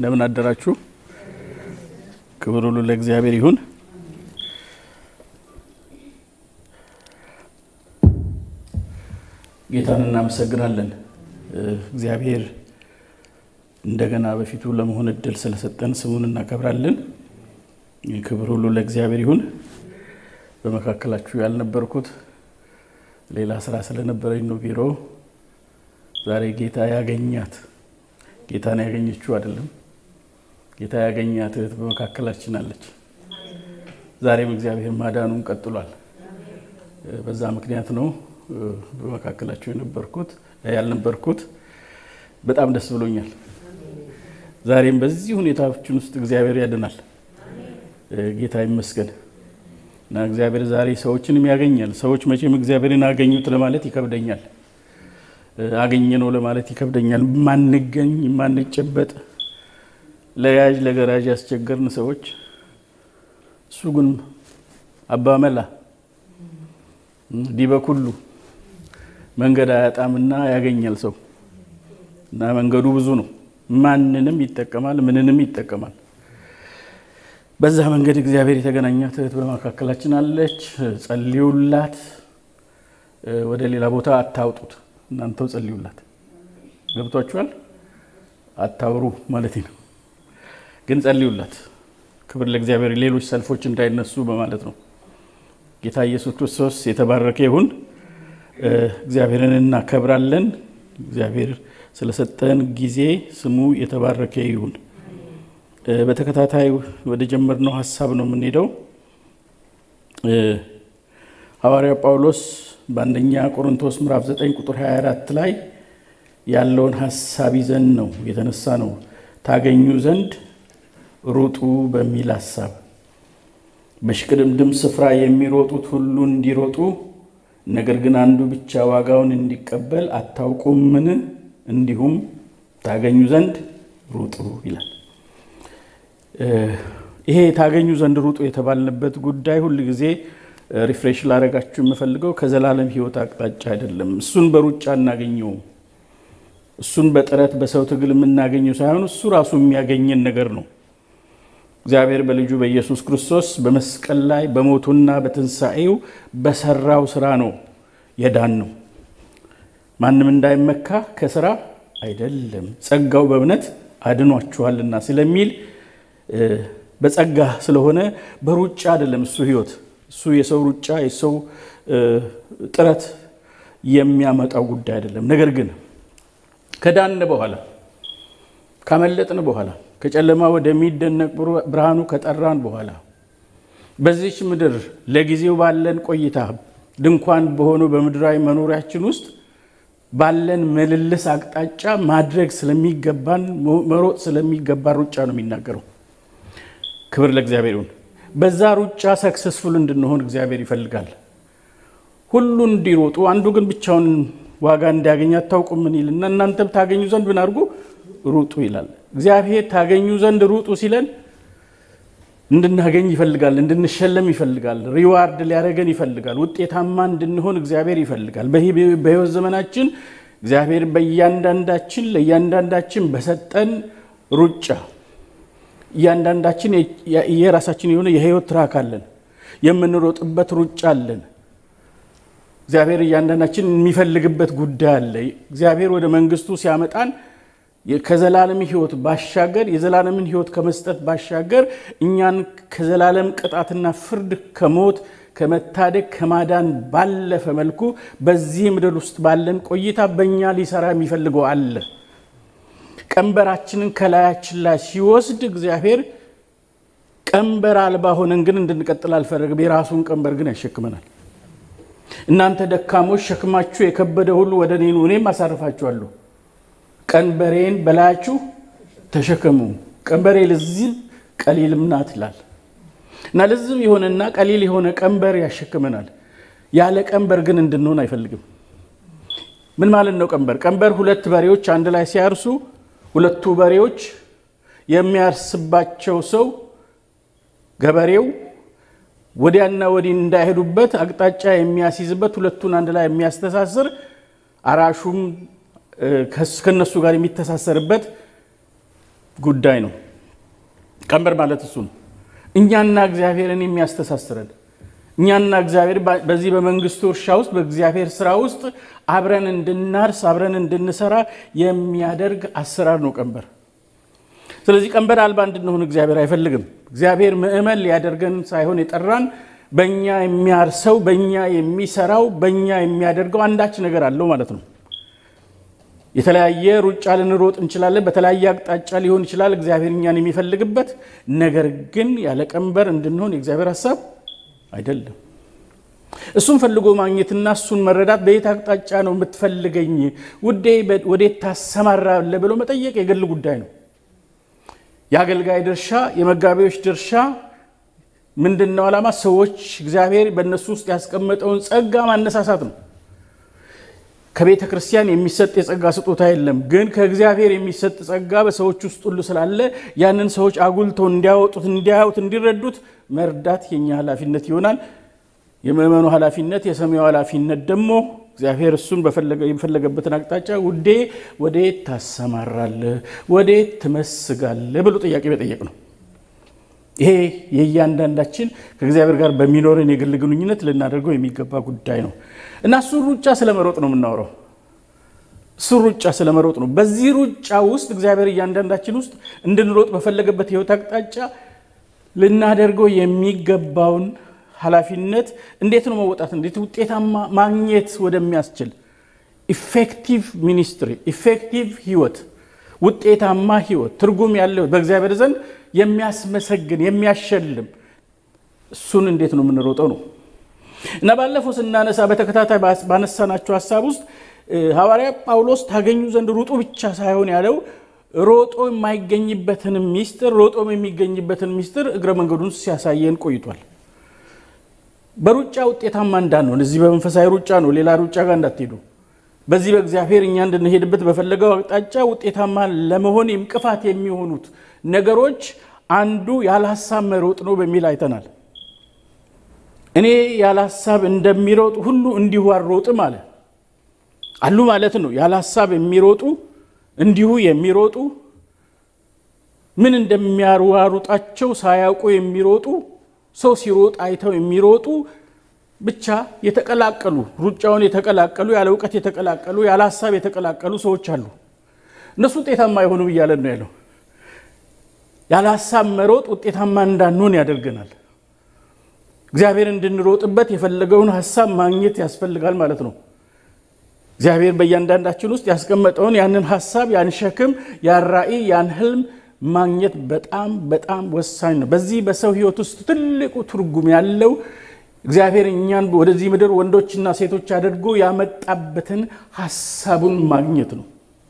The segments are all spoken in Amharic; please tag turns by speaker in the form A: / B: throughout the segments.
A: እንደምን አደራችሁ። ክብር ሁሉ ለእግዚአብሔር ይሁን። ጌታን እናመሰግናለን። እግዚአብሔር እንደገና በፊቱ ለመሆን እድል ስለሰጠን ስሙን እናከብራለን። ክብር ሁሉ ለእግዚአብሔር ይሁን። በመካከላችሁ ያልነበርኩት ሌላ ስራ ስለነበረኝ ነው ቢሮ። ዛሬ ጌታ ያገኛት ጌታን ያገኘችው አይደለም፣ ጌታ ያገኛት እህት በመካከላችን አለች። ዛሬም እግዚአብሔር ማዳኑን ቀጥሏል። በዛ ምክንያት ነው በመካከላችሁ የነበርኩት ያልነበርኩት። በጣም ደስ ብሎኛል። ዛሬም በዚህ ሁኔታዎችን ውስጥ እግዚአብሔር ያድናል። ጌታ ይመስገን እና እግዚአብሔር ዛሬ ሰዎችንም ያገኛል። ሰዎች መቼም እግዚአብሔርን አገኙት ለማለት ይከብደኛል፣ አገኘ ነው ለማለት ይከብደኛል። ማንገኝ ማንጨበጥ፣ ለያዥ ለገራዥ ያስቸገርን ሰዎች እሱ ግን አባመላ ዲበ ኩሉ መንገድ አያጣምና ያገኛል ሰው እና መንገዱ ብዙ ነው። ማንንም ይጠቀማል፣ ምንንም ይጠቀማል። በዛ መንገድ እግዚአብሔር የተገናኛት እህት በመካከላችን አለች። ጸልዩላት። ወደ ሌላ ቦታ አታውጡት፣ እናንተው ጸልዩላት። ገብቷችኋል? አታውሩ ማለት ነው፣ ግን ጸልዩላት። ክብር ለእግዚአብሔር። ሌሎች ሰልፎች እንዳይነሱ በማለት ነው። ጌታ ኢየሱስ ክርስቶስ የተባረከ ይሁን። እግዚአብሔርን እናከብራለን። እግዚአብሔር ስለሰጠን ጊዜ ስሙ የተባረከ ይሁን። በተከታታይ ወደ ጀመርነው ሀሳብ ነው የምንሄደው። ሐዋርያው ጳውሎስ በአንደኛ ቆሮንቶስ ምዕራፍ 9 ቁጥር 24 ላይ ያለውን ሀሳብ ይዘን ነው የተነሳ ነው። ታገኙ ዘንድ ሩጡ በሚል ሀሳብ በሽቅድምድም ስፍራ የሚሮጡት ሁሉ እንዲሮጡ ነገር ግን አንዱ ብቻ ዋጋውን እንዲቀበል አታውቁምን? እንዲሁም ታገኙ ዘንድ ሩጡ ይላል። ይሄ ታገኙ ዘንድ ሩጡ የተባልንበት ጉዳይ ሁል ጊዜ ሪፍሬሽ ላደርጋችሁ የምፈልገው ከዘላለም ሕይወት አቅጣጫ አይደለም። እሱን በሩጫ እናገኘውም። እሱን በጥረት በሰው ትግል የምናገኘው ሳይሆን እሱ ራሱ የሚያገኘን ነገር ነው። እግዚአብሔር በልጁ በኢየሱስ ክርስቶስ በመስቀል ላይ በሞቱና በትንሣኤው በሰራው ስራ ነው የዳን ነው። ማንም እንዳይመካ ከስራ አይደለም፣ ጸጋው በእምነት አድኗችኋልና ስለሚል በጸጋ ስለሆነ በሩጫ አይደለም እሱ ህይወት እሱ የሰው ሩጫ የሰው ጥረት የሚያመጣው ጉዳይ አይደለም። ነገር ግን ከዳን በኋላ ካመለጥን በኋላ ከጨለማ ወደሚደነቅ ብርሃኑ ከጠራን በኋላ በዚች ምድር ለጊዜው ባለን ቆይታ ድንኳን በሆነው በምድራዊ መኖሪያችን ውስጥ ባለን ምልልስ አቅጣጫ ማድረግ ስለሚገባን መሮጥ ስለሚገባን ሩጫ ነው የሚናገረው። ክብር ለእግዚአብሔር ይሁን። በዛ ሩጫ ሰክሰስፉል እንድንሆን እግዚአብሔር ይፈልጋል። ሁሉ እንዲሮጡ አንዱ ግን ብቻውን ዋጋ እንዲያገኝ አታውቁም ምን ይልና እናንተም ታገኙ ዘንድ ምን አድርጉ ሩጡ ይላል። እግዚአብሔር ታገኙ ዘንድ ሩጡ ሲለን እንድናገኝ ይፈልጋል፣ እንድንሸለም ይፈልጋል፣ ሪዋርድ ሊያደርገን ይፈልጋል፣ ውጤታማ እንድንሆን እግዚአብሔር ይፈልጋል። በሕይወት ዘመናችን እግዚአብሔር በእያንዳንዳችን ለእያንዳንዳችን በሰጠን ሩጫ እያንዳንዳችን የራሳችን የሆነ የህይወት ትራክ አለን፣ የምንሮጥበት ሩጫ አለን። እግዚአብሔር እያንዳንዳችን የሚፈልግበት ጉዳይ አለ። እግዚአብሔር ወደ መንግስቱ ሲያመጣን ከዘላለም ህይወት ባሻገር የዘላለምን ህይወት ከመስጠት ባሻገር እኛን ከዘላለም ቅጣትና ፍርድ ከሞት ከመታደግ ከማዳን ባለፈ መልኩ በዚህ ምድር ውስጥ ባለን ቆይታ በእኛ ሊሰራ የሚፈልገው አለ። ቀንበራችንን ከላያችን ላይ ሲወስድ እግዚአብሔር ቀንበር አልባ ሆነን ግን እንድንቀጥል አልፈለገም። የራሱን ቀንበር ግን ያሸክመናል። እናንተ ደካሞች ሸክማችሁ የከበደ ሁሉ ወደ እኔ ኑ እኔም አሳርፋችኋለሁ ቀንበሬን በላያችሁ ተሸከሙ። ቀንበሬ ልዝብ ቀሊልም ናት ይላል እና ልዝብ የሆነና ቀሊል የሆነ ቀንበር ያሸክመናል። ያለ ቀንበር ግን እንድንሆን አይፈልግም። ምን ማለት ነው ቀንበር? ቀንበር ሁለት በሬዎች አንድ ላይ ሲያርሱ ሁለቱ በሬዎች የሚያርስባቸው ሰው ገበሬው ወዲያና ወዲህ እንዳይሄዱበት አቅጣጫ የሚያስይዝበት ሁለቱን አንድ ላይ የሚያስተሳስር አራሹም ከነሱ ጋር የሚተሳሰርበት ጉዳይ ነው። ቀንበር ማለት እሱ ነው። እኛና እግዚአብሔርን የሚያስተሳስረን እኛና እግዚአብሔር በዚህ በመንግስቱ እርሻ ውስጥ በእግዚአብሔር ስራ ውስጥ አብረን እንድናርስ አብረን እንድንሰራ የሚያደርግ አሰራር ነው ቀንበር። ስለዚህ ቀንበር አልባ እንድንሆን እግዚአብሔር አይፈልግም። እግዚአብሔር ምዕመን ሊያደርገን ሳይሆን የጠራን በእኛ የሚያርሰው በእኛ የሚሰራው በእኛ የሚያደርገው አንዳች ነገር አለው ማለት ነው። የተለያየ ሩጫ ልንሮጥ እንችላለን። በተለያየ አቅጣጫ ሊሆን ይችላል እግዚአብሔር እኛን የሚፈልግበት ነገር ግን ያለ ቀንበር እንድንሆን የእግዚአብሔር ሀሳብ አይደለም። እሱን ፈልጎ ማግኘትና እሱን መረዳት በየት አቅጣጫ ነው የምትፈልገኝ ውዴ፣ ወዴት ታሰማራለህ ብሎ መጠየቅ የግል ጉዳይ ነው። የአገልጋይ ድርሻ፣ የመጋቢዎች ድርሻ ምንድን ነው? ዓላማ ሰዎች እግዚአብሔር በእነሱ ውስጥ ያስቀመጠውን ጸጋ ማነሳሳት ነው። ከቤተ ክርስቲያን የሚሰጥ የጸጋ ስጦታ የለም። ግን ከእግዚአብሔር የሚሰጥ ጸጋ በሰዎች ውስጥ ሁሉ ስላለ ያንን ሰዎች አጉልተው እንዲያወጡት፣ እንዲያዩት፣ እንዲረዱት መርዳት የኛ ኃላፊነት ይሆናል። የምእመኑ ኃላፊነት፣ የሰሚው ኃላፊነት ደግሞ እግዚአብሔር እሱን የፈለገበትን አቅጣጫ ውዴ ወዴት ታሰማራለህ፣ ወዴት ትመስጋለህ ብሎ ጥያቄ መጠየቅ ነው። ይሄ የእያንዳንዳችን ከእግዚአብሔር ጋር በሚኖርን የግል ግንኙነት ልናደርገው የሚገባ ጉዳይ ነው እና እሱን ሩጫ ስለመሮጥ ነው የምናወራው። እሱን ሩጫ ስለመሮጥ ነው። በዚህ ሩጫ ውስጥ እግዚአብሔር እያንዳንዳችን ውስጥ እንድንሮጥ በፈለገበት ህይወት አቅጣጫ ልናደርገው የሚገባውን ኃላፊነት እንዴት ነው መወጣት፣ እንዴት ውጤታማ ማግኘት ወደሚያስችል ኢፌክቲቭ ሚኒስትሪ፣ ኢፌክቲቭ ህይወት፣ ውጤታማ ህይወት፣ ትርጉም ያለው በእግዚአብሔር ዘንድ የሚያስመሰግን የሚያሸልም እሱን እንዴት ነው የምንሮጠው ነው እና ባለፈው ስናነሳ በተከታታይ ባነሳናቸው ሀሳብ ውስጥ ሐዋርያ ጳውሎስ ታገኙ ዘንድ ሩጡ ብቻ ሳይሆን ያለው ሮጦ የማይገኝበትን ሚስጥር ሮጦም የሚገኝበትን ሚስጥር እግረ መንገዱን ሲያሳየን ቆይቷል። በሩጫ ውጤታማ እንዳንሆን እዚህ በመንፈሳዊ ሩጫ ነው፣ ሌላ ሩጫ ጋር እንዳትሄዱ። በዚህ በእግዚአብሔር እኛ እንድንሄድበት በፈለገው አቅጣጫ ውጤታማ ለመሆን እንቅፋት የሚሆኑት ነገሮች አንዱ ያለ ሀሳብ መሮጥ ነው በሚል አይተናል። እኔ ያለ ሀሳብ እንደሚሮጡ ሁሉ እንዲሁ አልሮጥም አለ አሉ ማለት ነው። ያለ ሀሳብ የሚሮጡ እንዲሁ የሚሮጡ ምን እንደሚያሯሩጣቸው ሳያውቁ የሚሮጡ ሰው ሲሮጥ አይተው የሚሮጡ ብቻ የተቀላቀሉ ሩጫውን የተቀላቀሉ ያለ እውቀት የተቀላቀሉ ያለ ሀሳብ የተቀላቀሉ ሰዎች አሉ። እነሱ ውጤታማ የሆኑ እያለን ነው ያለው። ያለ ሀሳብ መሮጥ ውጤታማ እንዳንሆን ያደርገናል። እግዚአብሔር እንድንሮጥበት የፈለገውን ሀሳብ ማግኘት ያስፈልጋል ማለት ነው። እግዚአብሔር በእያንዳንዳችን ውስጥ ያስቀመጠውን ያንን ሀሳብ ያን ሸክም ያን ራዕይ ያን ህልም ማግኘት በጣም በጣም ወሳኝ ነው። በዚህ በሰው ህይወት ውስጥ ትልቁ ትርጉም ያለው እግዚአብሔር እኛን ወደዚህ ምድር ወንዶችና ሴቶች አድርጎ ያመጣበትን ሀሳቡን ማግኘት ነው።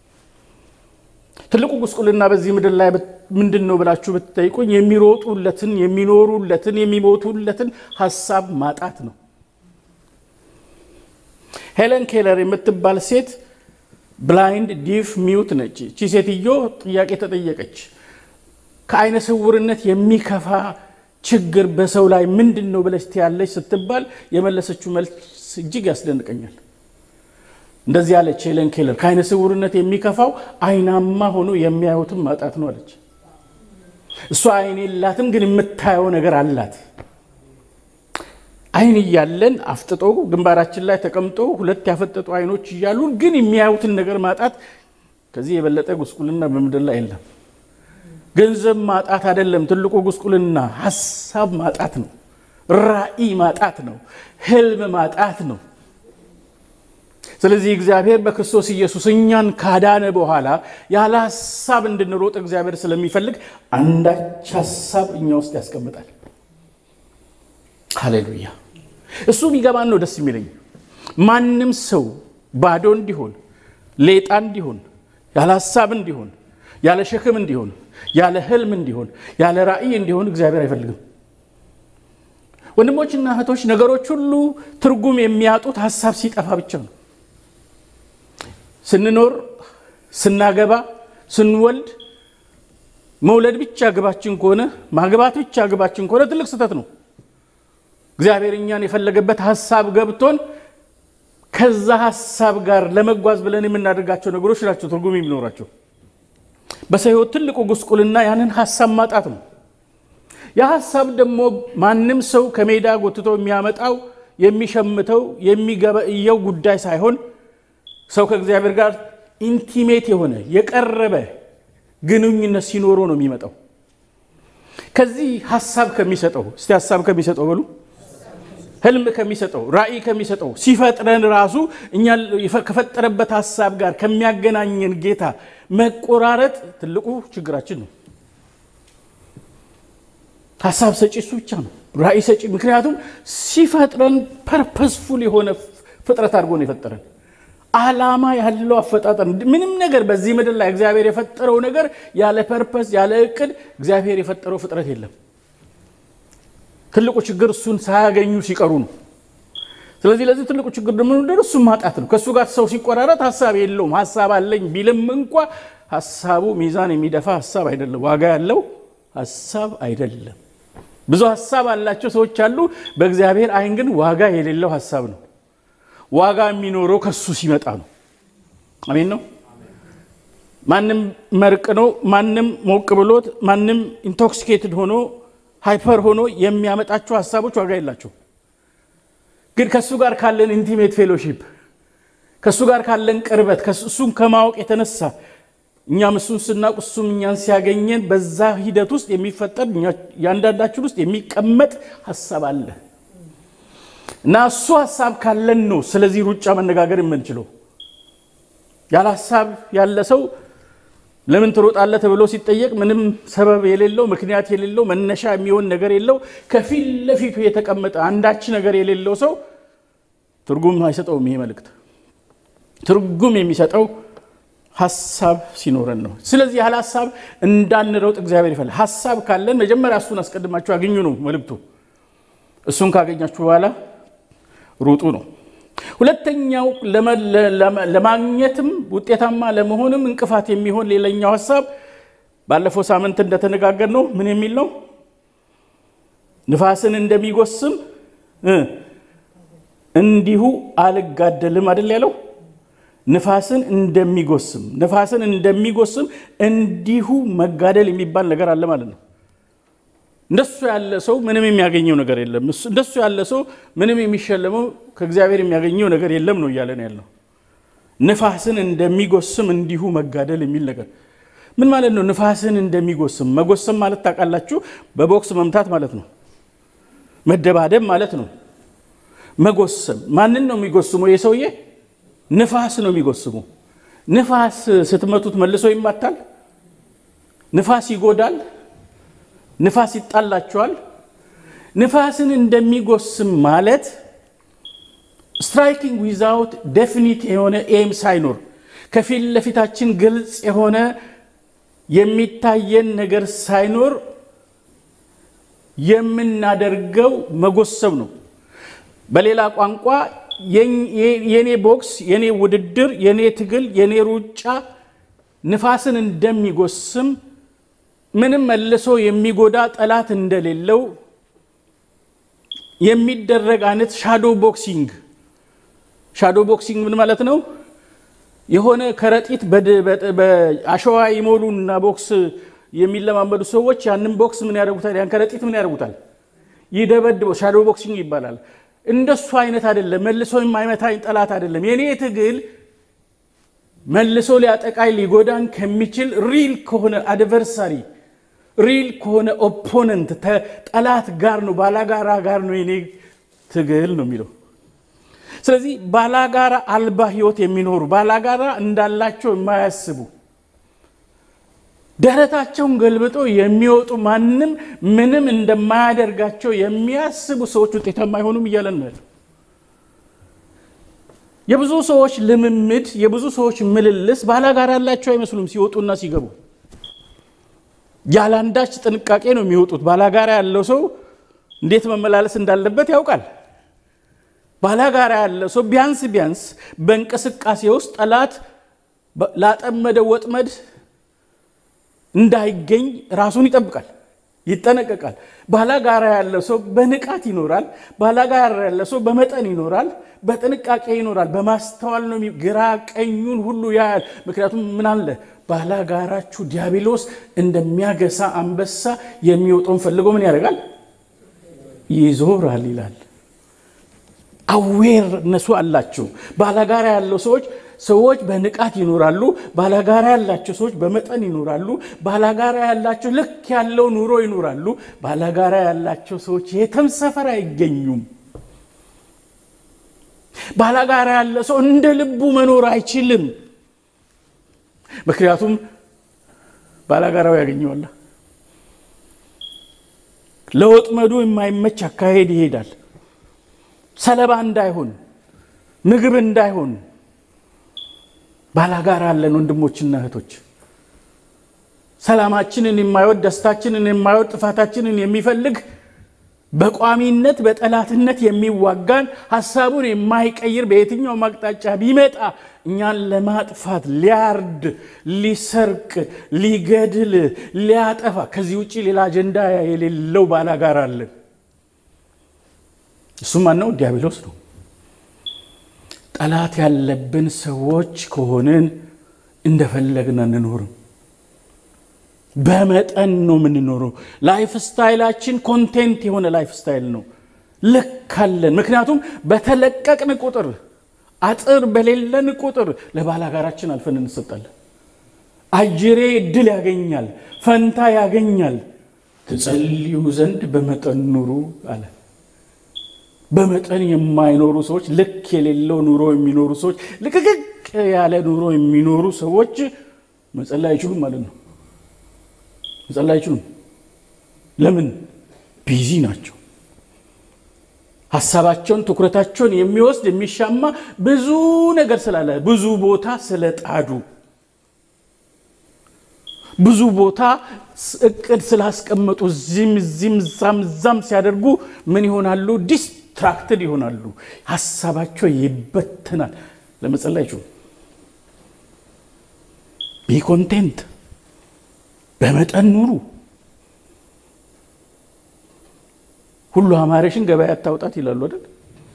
A: ትልቁ ጉስቁልና በዚህ ምድር ላይ ምንድን ነው ብላችሁ ብትጠይቁኝ የሚሮጡለትን የሚኖሩለትን የሚሞቱለትን ሀሳብ ማጣት ነው። ሄለን ኬለር የምትባል ሴት ብላይንድ ዲፍ ሚውት ነች። እቺ ሴትዮ ጥያቄ ተጠየቀች። ከአይነ ስውርነት የሚከፋ ችግር በሰው ላይ ምንድን ነው ብለሽ ትያለች ስትባል የመለሰችው መልስ እጅግ ያስደንቀኛል። እንደዚህ አለች ሄለን ኬለር፣ ከአይነ ስውርነት የሚከፋው አይናማ ሆኖ የሚያዩትን ማጣት ነው አለች። እሷ አይን የላትም፣ ግን የምታየው ነገር አላት። አይን እያለን አፍጥጦ ግንባራችን ላይ ተቀምጦ ሁለት ያፈጠጡ አይኖች እያሉ ግን የሚያዩትን ነገር ማጣት ከዚህ የበለጠ ጉስቁልና በምድር ላይ የለም። ገንዘብ ማጣት አይደለም ትልቁ ጉስቁልና፣ ሀሳብ ማጣት ነው። ራዕይ ማጣት ነው። ህልም ማጣት ነው። ስለዚህ እግዚአብሔር በክርስቶስ ኢየሱስ እኛን ካዳነ በኋላ ያለ ሀሳብ እንድንሮጥ እግዚአብሔር ስለሚፈልግ አንዳች ሀሳብ እኛ ውስጥ ያስቀምጣል። ሃሌሉያ! እሱ ቢገባን ነው ደስ የሚለኝ። ማንም ሰው ባዶ እንዲሆን፣ ሌጣ እንዲሆን፣ ያለ ሀሳብ እንዲሆን፣ ያለ ሸክም እንዲሆን፣ ያለ ህልም እንዲሆን፣ ያለ ራዕይ እንዲሆን እግዚአብሔር አይፈልግም። ወንድሞችና እህቶች ነገሮች ሁሉ ትርጉም የሚያጡት ሀሳብ ሲጠፋ ብቻ ነው። ስንኖር፣ ስናገባ፣ ስንወልድ መውለድ ብቻ ግባችን ከሆነ ማግባት ብቻ ግባችን ከሆነ ትልቅ ስህተት ነው። እግዚአብሔር እኛን የፈለገበት ሀሳብ ገብቶን ከዛ ሀሳብ ጋር ለመጓዝ ብለን የምናደርጋቸው ነገሮች ናቸው ትርጉም የሚኖራቸው። በሰው ሕይወት ትልቁ ጉስቁልና ያንን ሀሳብ ማጣት ነው። ያ ሀሳብ ደግሞ ማንም ሰው ከሜዳ ጎትቶ የሚያመጣው የሚሸምተው የሚገበእየው ጉዳይ ሳይሆን ሰው ከእግዚአብሔር ጋር ኢንቲሜት የሆነ የቀረበ ግንኙነት ሲኖረው ነው የሚመጣው። ከዚህ ሀሳብ ከሚሰጠው እስቲ ሀሳብ ከሚሰጠው በሉ ህልም ከሚሰጠው ራእይ ከሚሰጠው ሲፈጥረን ራሱ እኛ ከፈጠረበት ሀሳብ ጋር ከሚያገናኘን ጌታ መቆራረጥ ትልቁ ችግራችን ነው። ሀሳብ ሰጪ እሱ ብቻ ነው፣ ራእይ ሰጪ። ምክንያቱም ሲፈጥረን ፐርፐስፉል የሆነ ፍጥረት አድርጎ ነው የፈጠረን። ዓላማ ያለው አፈጣጠር። ምንም ነገር በዚህ ምድር ላይ እግዚአብሔር የፈጠረው ነገር ያለ ፐርፐስ ያለ እቅድ እግዚአብሔር የፈጠረው ፍጥረት የለም። ትልቁ ችግር እሱን ሳያገኙ ሲቀሩ ነው። ስለዚህ ለዚህ ትልቁ ችግር ደግሞ እሱን ማጣት ነው። ከእሱ ጋር ሰው ሲቆራረጥ ሀሳብ የለውም። ሀሳብ አለኝ ቢልም እንኳ ሀሳቡ ሚዛን የሚደፋ ሀሳብ አይደለም፣ ዋጋ ያለው ሀሳብ አይደለም። ብዙ ሀሳብ አላቸው ሰዎች አሉ። በእግዚአብሔር ዓይን ግን ዋጋ የሌለው ሀሳብ ነው። ዋጋ የሚኖረው ከሱ ሲመጣ ነው። አሜን ነው። ማንም መርቅ ነው፣ ማንም ሞቅ ብሎት፣ ማንም ኢንቶክሲኬትድ ሆኖ ሃይፐር ሆኖ የሚያመጣቸው ሀሳቦች ዋጋ የላቸው። ግን ከእሱ ጋር ካለን ኢንቲሜት ፌሎሺፕ ከእሱ ጋር ካለን ቅርበት እሱን ከማወቅ የተነሳ እኛም እሱን ስናውቅ እሱም እኛን ሲያገኘን በዛ ሂደት ውስጥ የሚፈጠር እያንዳንዳችን ውስጥ የሚቀመጥ ሀሳብ አለ እና እሱ ሀሳብ ካለን ነው ስለዚህ ሩጫ መነጋገር የምንችለው። ያለ ሀሳብ ያለ ሰው ለምን ትሮጣለህ ተብሎ ሲጠየቅ ምንም ሰበብ የሌለው ምክንያት የሌለው መነሻ የሚሆን ነገር የለው ከፊት ለፊቱ የተቀመጠ አንዳች ነገር የሌለው ሰው ትርጉም አይሰጠውም። ይሄ መልእክት ትርጉም የሚሰጠው ሀሳብ ሲኖረን ነው። ስለዚህ ያለ ሀሳብ እንዳንሮጥ እግዚአብሔር ይፈልጋል። ሀሳብ ካለን መጀመሪያ እሱን አስቀድማችሁ አግኙ ነው መልእክቱ። እሱን ካገኛችሁ በኋላ ሩጡ ነው። ሁለተኛው ለማግኘትም ውጤታማ ለመሆንም እንቅፋት የሚሆን ሌላኛው ሀሳብ ባለፈው ሳምንት እንደተነጋገር ነው። ምን የሚል ነው? ንፋስን እንደሚጎስም እንዲሁ አልጋደልም አይደል ያለው? ንፋስን እንደሚጎስም ንፋስን እንደሚጎስም እንዲሁ መጋደል የሚባል ነገር አለ ማለት ነው። እንደሱ ያለ ሰው ምንም የሚያገኘው ነገር የለም። እንደሱ ያለ ሰው ምንም የሚሸለመው ከእግዚአብሔር የሚያገኘው ነገር የለም ነው እያለ ነው ያለው። ንፋስን እንደሚጎስም እንዲሁ መጋደል የሚል ነገር ምን ማለት ነው? ንፋስን እንደሚጎስም መጎሰም ማለት ታውቃላችሁ፣ በቦክስ መምታት ማለት ነው። መደባደብ ማለት ነው። መጎሰም ማንን ነው የሚጎስመው? የሰውዬ ንፋስ ነው የሚጎስመው። ንፋስ ስትመቱት መልሶ ይማታል። ንፋስ ይጎዳል። ንፋስ ይጣላቸዋል። ንፋስን እንደሚጎስም ማለት ስትራይኪንግ ዊዛውት ዴፊኒት የሆነ ኤም ሳይኖር ከፊት ለፊታችን ግልጽ የሆነ የሚታየን ነገር ሳይኖር የምናደርገው መጎሰም ነው። በሌላ ቋንቋ የኔ ቦክስ፣ የኔ ውድድር፣ የኔ ትግል፣ የኔ ሩጫ ንፋስን እንደሚጎስም ምንም መልሶ የሚጎዳ ጠላት እንደሌለው የሚደረግ አይነት ሻዶ ቦክሲንግ። ሻዶ ቦክሲንግ ምን ማለት ነው? የሆነ ከረጢት በአሸዋ ይሞሉና ቦክስ የሚለማመዱ ሰዎች ያንን ቦክስ ምን ያደርጉታል? ያን ከረጢት ምን ያደርጉታል? ይደበድበው። ሻዶ ቦክሲንግ ይባላል። እንደሱ አይነት አይደለም። መልሶ የማይመታኝ ጠላት አይደለም። የኔ ትግል መልሶ ሊያጠቃኝ ሊጎዳን ከሚችል ሪል ከሆነ አድቨርሳሪ ሪል ከሆነ ኦፖነንት ጠላት ጋር ነው፣ ባላጋራ ጋር ነው የኔ ትግል ነው የሚለው። ስለዚህ ባላጋራ አልባ ህይወት የሚኖሩ ባላጋራ እንዳላቸው የማያስቡ ደረታቸውን ገልብጦ የሚወጡ ማንም ምንም እንደማያደርጋቸው የሚያስቡ ሰዎች ውጤታማ አይሆኑም እያለን ነው ያለው። የብዙ ሰዎች ልምምድ፣ የብዙ ሰዎች ምልልስ ባላጋራ ያላቸው አይመስሉም ሲወጡና ሲገቡ ያለ አንዳች ጥንቃቄ ነው የሚወጡት። ባላጋራ ያለው ሰው እንዴት መመላለስ እንዳለበት ያውቃል። ባላጋራ ያለው ሰው ቢያንስ ቢያንስ በእንቅስቃሴ ውስጥ ጠላት ላጠመደው ወጥመድ እንዳይገኝ ራሱን ይጠብቃል። ይጠነቀቃል። ባላጋራ ያለ ሰው በንቃት ይኖራል። ባላጋራ ያለ ሰው በመጠን ይኖራል፣ በጥንቃቄ ይኖራል። በማስተዋል ነው። ግራ ቀኙን ሁሉ ያያል። ምክንያቱም ምን አለ ባላጋራችሁ ዲያብሎስ እንደሚያገሳ አንበሳ የሚወጣውን ፈልጎ ምን ያደርጋል? ይዞራል ይላል። አዌርነሱ አላቸው። ባላጋራ ያለው ሰዎች ሰዎች በንቃት ይኖራሉ። ባላጋራ ያላቸው ሰዎች በመጠን ይኖራሉ። ባላጋራ ያላቸው ልክ ያለው ኑሮ ይኖራሉ። ባላጋራ ያላቸው ሰዎች የትም ሰፈር አይገኙም። ባላጋራ ያለ ሰው እንደ ልቡ መኖር አይችልም። ምክንያቱም ባላጋራው ያገኘዋል። ለወጥመዱ የማይመች አካሄድ ይሄዳል። ሰለባ እንዳይሆን ምግብ እንዳይሆን ባላጋራ አለን ወንድሞችና እህቶች። ሰላማችንን የማይወድ ደስታችንን የማይወድ ጥፋታችንን የሚፈልግ በቋሚነት በጠላትነት የሚዋጋን ሀሳቡን የማይቀይር በየትኛውም አቅጣጫ ቢመጣ እኛን ለማጥፋት ሊያርድ፣ ሊሰርቅ፣ ሊገድል፣ ሊያጠፋ ከዚህ ውጭ ሌላ አጀንዳ የሌለው ባላጋራ አለን። እሱ ማን ነው? ዲያብሎስ ነው። ጠላት ያለብን ሰዎች ከሆንን እንደፈለግን አንኖርም። በመጠን ነው የምንኖረው። ላይፍ ስታይላችን ኮንቴንት የሆነ ላይፍ ስታይል ነው። ልክ አለን። ምክንያቱም በተለቀቅን ቁጥር አጥር በሌለን ቁጥር ለባላጋራችን አልፈን እንሰጣለን። አጅሬ እድል ያገኛል፣ ፈንታ ያገኛል። ትጸልዩ ዘንድ በመጠን ኑሩ አለ። በመጠን የማይኖሩ ሰዎች፣ ልክ የሌለው ኑሮ የሚኖሩ ሰዎች፣ ልቅቅቅ ያለ ኑሮ የሚኖሩ ሰዎች መጸለይ አይችሉም ማለት ነው። መጸለይ አይችሉም። ለምን? ቢዚ ናቸው። ሀሳባቸውን ትኩረታቸውን የሚወስድ የሚሻማ ብዙ ነገር ስላለ ብዙ ቦታ ስለጣዱ ብዙ ቦታ እቅድ ስላስቀመጡ እዚህም እዚህም እዛም እዛም ሲያደርጉ ምን ይሆናሉ? ዲስትራክትድ ይሆናሉ። ሀሳባቸው ይበትናል። ለመጸለይ አይችሉም። ቢ ኮንቴንት በመጠን ኑሩ። ሁሉ አማረሽን ገበያ አታውጣት ይላሉ አይደል?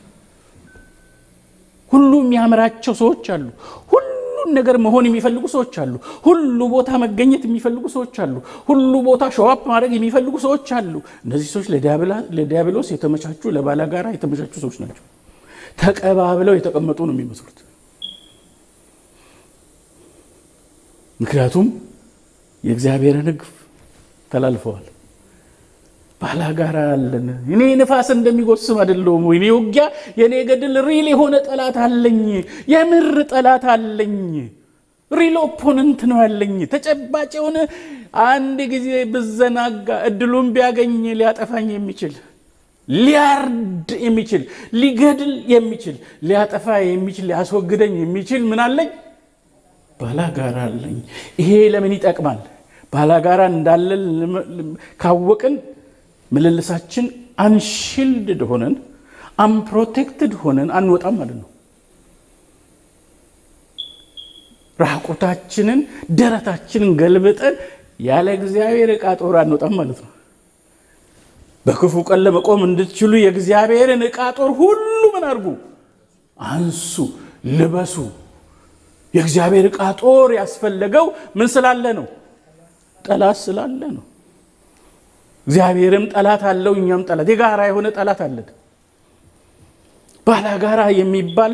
A: ሁሉ የሚያምራቸው ሰዎች አሉ። ሁሉን ነገር መሆን የሚፈልጉ ሰዎች አሉ። ሁሉ ቦታ መገኘት የሚፈልጉ ሰዎች አሉ። ሁሉ ቦታ ሸዋፕ ማድረግ የሚፈልጉ ሰዎች አሉ። እነዚህ ሰዎች ለዲያብሎስ የተመቻቹ ለባላጋራ የተመቻቹ ሰዎች ናቸው። ተቀባብለው የተቀመጡ ነው የሚመስሉት። ምክንያቱም የእግዚአብሔርን ሕግ ተላልፈዋል። ባላጋራ አለን። እኔ ንፋስ እንደሚጎስም አይደለሁም። እኔ ውጊያ፣ የእኔ ገድል ሪል የሆነ ጠላት አለኝ። የምር ጠላት አለኝ። ሪል ኦፖነንት ነው ያለኝ። ተጨባጭ የሆነ አንድ ጊዜ ብዘናጋ እድሉን ቢያገኝ ሊያጠፋኝ የሚችል ሊያርድ የሚችል ሊገድል የሚችል ሊያጠፋ የሚችል ሊያስወግደኝ የሚችል ምን አለኝ? ባላጋራ አለኝ። ይሄ ለምን ይጠቅማል? ባላጋራ እንዳለን ካወቅን ምልልሳችን አንሺልድድ ሆነን አንፕሮቴክትድ ሆነን አንወጣም ማለት ነው። ራቁታችንን ደረታችንን ገልብጠን ያለ እግዚአብሔር ዕቃ ጦር አንወጣም ማለት ነው። በክፉ ቀን ለመቆም እንድትችሉ የእግዚአብሔርን ዕቃ ጦር ሁሉ ምን አድርጉ? አንሱ፣ ልበሱ። የእግዚአብሔር ዕቃ ጦር ያስፈለገው ምን ስላለ ነው? ጠላት ስላለ ነው። እግዚአብሔርም ጠላት አለው፣ እኛም ጠላት፣ የጋራ የሆነ ጠላት አለን። ባላጋራ የሚባል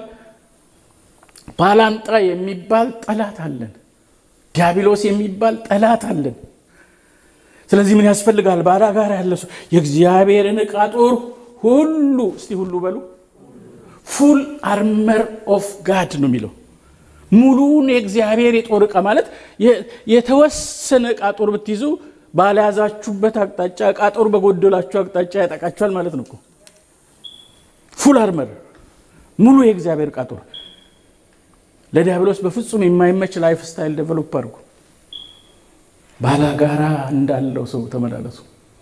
A: ባላንጣ የሚባል ጠላት አለን። ዲያብሎስ የሚባል ጠላት አለን። ስለዚህ ምን ያስፈልጋል? ባላጋራ ያለ ሰው የእግዚአብሔርን ዕቃ ጦር ሁሉ እስቲ ሁሉ በሉ ፉል አርመር ኦፍ ጋድ ነው የሚለው ሙሉውን የእግዚአብሔር የጦር ዕቃ ማለት የተወሰነ ዕቃ ጦር ብትይዙ ባልያዛችሁበት አቅጣጫ ዕቃ ጦር በጎደላችሁ አቅጣጫ ያጠቃችኋል ማለት ነው እኮ። ፉል አርመር ሙሉ የእግዚአብሔር ዕቃ ጦር። ለዲያብሎስ በፍጹም የማይመች ላይፍ ስታይል ዴቨሎፕ አድርጉ። ባላጋራ እንዳለው ሰው ተመላለሱ።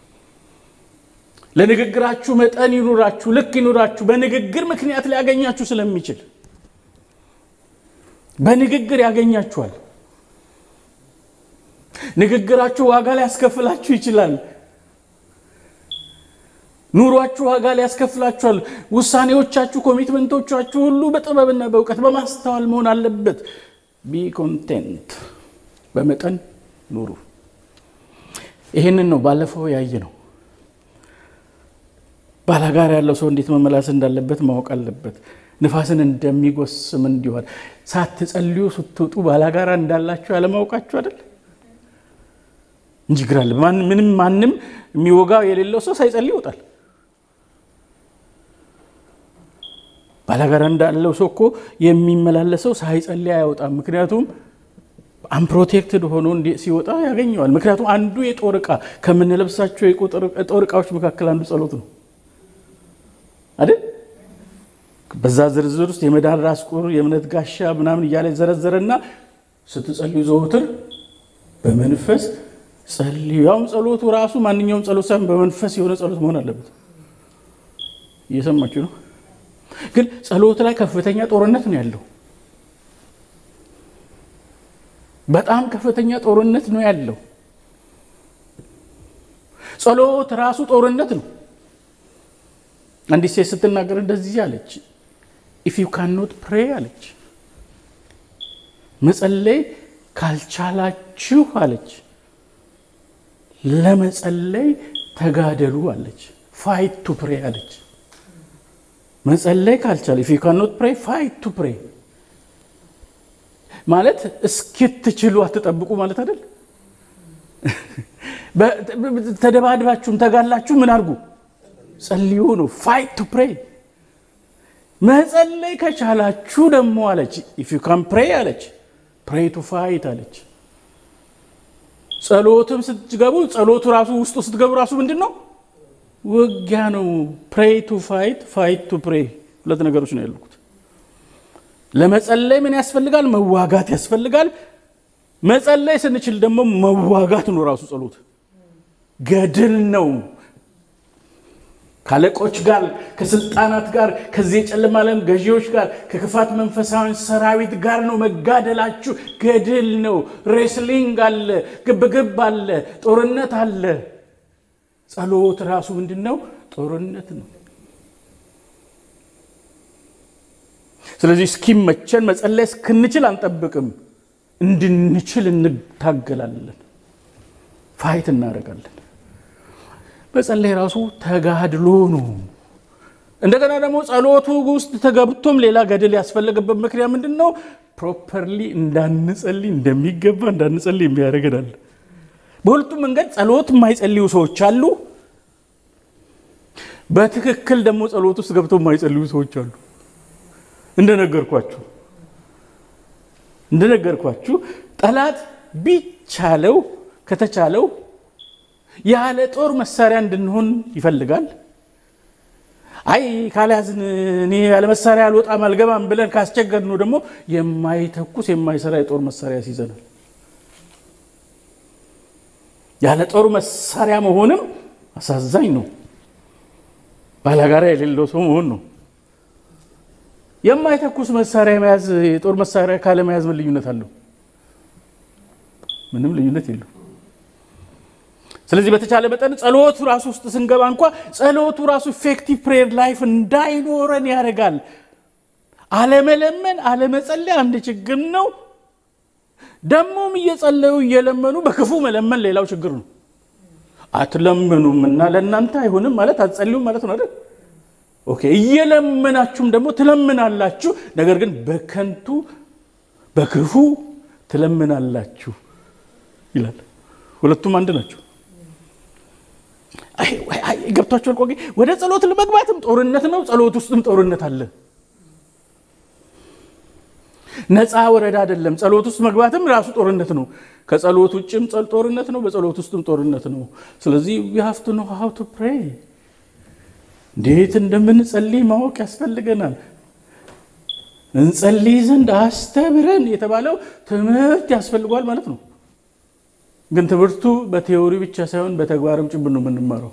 A: ለንግግራችሁ መጠን ይኑራችሁ፣ ልክ ይኑራችሁ። በንግግር ምክንያት ሊያገኛችሁ ስለሚችል በንግግር ያገኛችኋል። ንግግራችሁ ዋጋ ሊያስከፍላችሁ ይችላል። ኑሯችሁ ዋጋ ሊያስከፍላችኋል። ውሳኔዎቻችሁ፣ ኮሚትመንቶቻችሁ ሁሉ በጥበብና በእውቀት በማስተዋል መሆን አለበት። ቢ ኮንቴንት፣ በመጠን ኑሩ። ይህንን ነው ባለፈው ያየ ነው። ባላጋራ ያለው ሰው እንዴት መመላስ እንዳለበት ማወቅ አለበት። ንፋስን እንደሚጎስም እንዲሆን ሳትጸልዩ ስትወጡ ባላጋራ እንዳላችሁ ያለማወቃችሁ አይደል እንጂ ግራለ ምንም ማንም የሚወጋው የሌለው ሰው ሳይጸልይ ይወጣል። ባላጋራ እንዳለው ሰው እኮ የሚመላለሰው ሳይጸልይ አይወጣም። ምክንያቱም አንፕሮቴክትድ ሆኖ ሲወጣ ያገኘዋል። ምክንያቱም አንዱ የጦር ዕቃ ከምንለብሳቸው የጦር ዕቃዎች መካከል አንዱ ጸሎት ነው አይደል? በዛ ዝርዝር ውስጥ የመዳን ራስ ቁር፣ የእምነት ጋሻ ምናምን እያለ ዘረዘረና ስትጸልዩ ዘወትር በመንፈስ ጸልዩ። ያውም ጸሎቱ ራሱ ማንኛውም ጸሎት ሳይሆን በመንፈስ የሆነ ጸሎት መሆን አለበት። እየሰማችሁ ነው። ግን ጸሎት ላይ ከፍተኛ ጦርነት ነው ያለው። በጣም ከፍተኛ ጦርነት ነው ያለው። ጸሎት ራሱ ጦርነት ነው። አንዲት ሴት ስትናገር እንደዚህ አለች፣ ኢፍ ዩ ካኖት ፕሬ አለች፣ መጸለይ ካልቻላችሁ አለች፣ ለመጸለይ ተጋደሉ አለች። ፋይት ቱ ፕሬ አለች። መጸለይ ካልቻለ ኢፍ ዩ ካኖት ፕሬ ፋይት ቱ ፕሬ ማለት እስኪትችሉ አትጠብቁ ማለት አይደል? ተደባድባችሁም ተጋላችሁ ምን አድርጉ? ጸልዩ ነው። ፋይት ቱ ፕሬ። መጸለይ ከቻላችሁ ደግሞ አለች ኢፍ ዩ ካን ፕሬ አለች ፕሬ ቱ ፋይት አለች። ጸሎትም ስትገቡ ጸሎቱ ራሱ ውስጡ ስትገቡ ራሱ ምንድን ነው? ውጊያ ነው። ፕሬ ቱ ፋይት፣ ፋይት ቱ ፕሬ ሁለት ነገሮች ነው ያልኩት። ለመጸለይ ምን ያስፈልጋል? መዋጋት ያስፈልጋል። መጸለይ ስንችል ደግሞ መዋጋት ነው ራሱ ጸሎት ገድል ነው። ከአለቆች ጋር፣ ከስልጣናት ጋር፣ ከዚህ የጨለማ ዓለም ገዢዎች ጋር፣ ከክፋት መንፈሳዊ ሰራዊት ጋር ነው መጋደላችሁ። ገድል ነው። ሬስሊንግ አለ፣ ግብግብ አለ፣ ጦርነት አለ። ጸሎት ራሱ ምንድን ነው? ጦርነት ነው። ስለዚህ እስኪመቸን መጸለይ እስክንችል አንጠብቅም። እንድንችል እንታገላለን፣ ፋይት እናደርጋለን። መጸለይ ራሱ ተጋድሎ ነው። እንደገና ደግሞ ጸሎቱ ውስጥ ተገብቶም ሌላ ገድል ያስፈለገበት ምክንያት ምንድን ነው? ፕሮፐርሊ እንዳንጸልይ እንደሚገባ እንዳንጸልይ የሚያደርገናል። በሁለቱም መንገድ ጸሎት የማይጸልዩ ሰዎች አሉ። በትክክል ደግሞ ጸሎት ውስጥ ገብተው የማይጸልዩ ሰዎች አሉ። እንደነገርኳችሁ እንደነገርኳችሁ ጠላት ቢቻለው ከተቻለው ያለ ጦር መሳሪያ እንድንሆን ይፈልጋል። አይ ካልያዝን እኔ ያለ መሳሪያ አልወጣም አልገባም ብለን ካስቸገርነው ደግሞ የማይተኩስ የማይሰራ የጦር መሳሪያ ያስይዘናል። ያለ ጦር መሳሪያ መሆንም አሳዛኝ ነው። ባላጋራ የሌለው ሰው መሆን ነው። የማይተኩስ መሳሪያ መያዝ የጦር መሳሪያ ካለመያዝ ምን ልዩነት አለው? ምንም ልዩነት የለው። ስለዚህ በተቻለ መጠን ጸሎቱ ራሱ ውስጥ ስንገባ እንኳ ጸሎቱ ራሱ ኢፌክቲቭ ፕሬየር ላይፍ እንዳይኖረን ያደርጋል። አለመለመን፣ አለመጸለይ አንድ ችግር ነው። ደግሞም እየጸለዩ እየለመኑ በክፉ መለመን ሌላው ችግር ነው። አትለምኑም እና ለእናንተ አይሆንም ማለት አትጸልዩም ማለት ነው አይደል? ኦኬ እየለመናችሁም ደግሞ ትለምናላችሁ፣ ነገር ግን በከንቱ በክፉ ትለምናላችሁ ይላል። ሁለቱም አንድ ናቸው። ገብቷችኋል? ቆጌ ወደ ጸሎት ለመግባትም ጦርነት ነው፣ ጸሎት ውስጥም ጦርነት አለ። ነፃ ወረዳ አይደለም። ጸሎት ውስጥ መግባትም ራሱ ጦርነት ነው። ከጸሎት ውጭም ጦርነት ነው፣ በጸሎት ውስጥም ጦርነት ነው። ስለዚህ ዊ ሃቭ ቱ ኖ ሃው ቱ ፕሬይ እንዴት እንደምንጸልይ ማወቅ ያስፈልገናል። እንጸልይ ዘንድ አስተምረን የተባለው ትምህርት ያስፈልጓል ማለት ነው። ግን ትምህርቱ በቴዎሪ ብቻ ሳይሆን በተግባርም ጭምር ነው የምንማረው።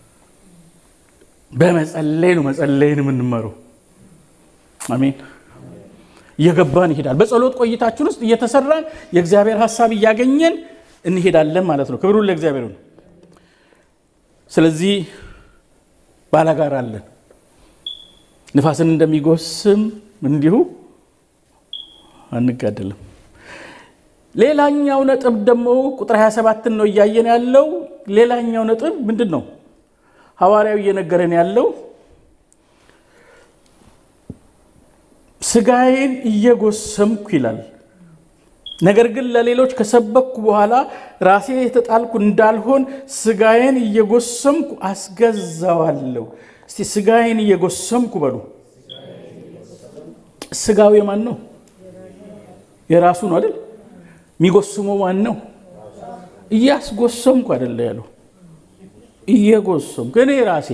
A: በመጸለይ ነው መጸለይን የምንማረው። አሜን። እየገባን ይሄዳል። በጸሎት ቆይታችን ውስጥ እየተሰራን የእግዚአብሔር ሀሳብ እያገኘን እንሄዳለን ማለት ነው። ክብሩን ለእግዚአብሔር ነው። ስለዚህ ባላጋራ አለን። ንፋስን እንደሚጎስም እንዲሁ አንጋደልም። ሌላኛው ነጥብ ደግሞ ቁጥር 27ን ነው እያየን ያለው። ሌላኛው ነጥብ ምንድን ነው? ሐዋርያው እየነገረን ያለው ስጋዬን እየጎሰምኩ ይላል። ነገር ግን ለሌሎች ከሰበኩ በኋላ ራሴ የተጣልኩ እንዳልሆን ስጋዬን እየጎሰምኩ አስገዛዋለሁ። እስቲ ስጋዬን እየጎሰምኩ በሉ። ስጋው የማን ነው? የራሱ ነው አይደል? የሚጎስመው ማን ነው? እያስጎሰምኩ አይደለ ያለው፣ እየጎሰምኩ እኔ ራሴ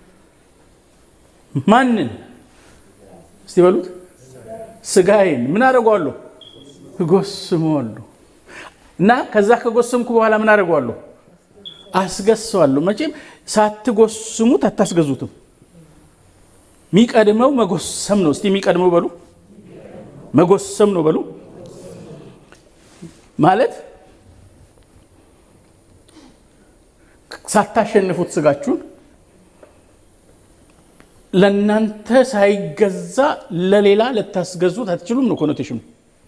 A: ማንን እስቲ በሉት ስጋዬን ምን አደርገዋለሁ? እጎስመዋለሁ። እና ከዛ ከጎሰምኩ በኋላ ምን አደርገዋለሁ? አስገሰዋለሁ። መቼም ሳትጎስሙት አታስገዙትም። የሚቀድመው መጎሰም ነው። እስቲ የሚቀድመው በሉ መጎሰም ነው በሉ ማለት ሳታሸንፉት ስጋችሁን ለእናንተ ሳይገዛ ለሌላ ልታስገዙት አትችሉም ነው ኮኖቴሽኑ።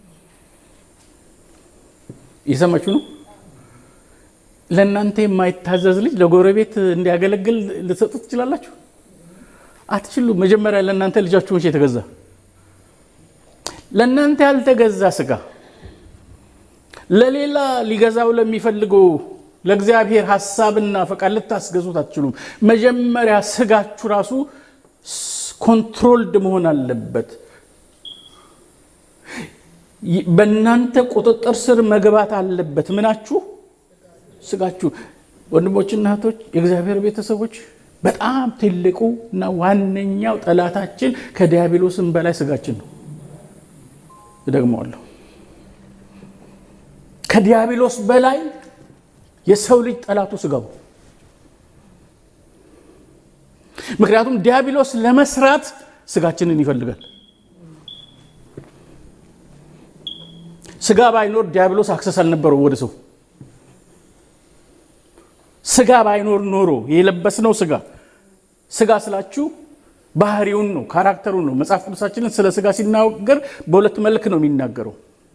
A: እየሰማችሁ ነው። ለእናንተ የማይታዘዝ ልጅ ለጎረቤት እንዲያገለግል ልትሰጡት ትችላላችሁ? አትችሉም። መጀመሪያ ለእናንተ ልጃችሁ መቼ የተገዛ? ለእናንተ ያልተገዛ ስጋ ለሌላ ሊገዛው ለሚፈልገው ለእግዚአብሔር ሀሳብና ፈቃድ ልታስገዙት አትችሉም። መጀመሪያ ስጋችሁ ራሱ ኮንትሮልድ መሆን አለበት። በእናንተ ቁጥጥር ስር መግባት አለበት። ምናችሁ? ስጋችሁ። ወንድሞችና እህቶች፣ የእግዚአብሔር ቤተሰቦች በጣም ትልቁ እና ዋነኛው ጠላታችን ከዲያብሎስም በላይ ስጋችን ነው። እደግመዋለሁ። ከዲያብሎስ በላይ የሰው ልጅ ጠላቱ ስጋው። ምክንያቱም ዲያብሎስ ለመስራት ስጋችንን ይፈልጋል። ስጋ ባይኖር ዲያብሎስ አክሰስ አልነበረው ወደ ሰው። ስጋ ባይኖር ኖሮ የለበስነው ስጋ ስጋ ስላችሁ ባህሪውን ነው፣ ካራክተሩን ነው። መጽሐፍ ቅዱሳችንን ስለ ስጋ ሲናገር በሁለት መልክ ነው የሚናገረው።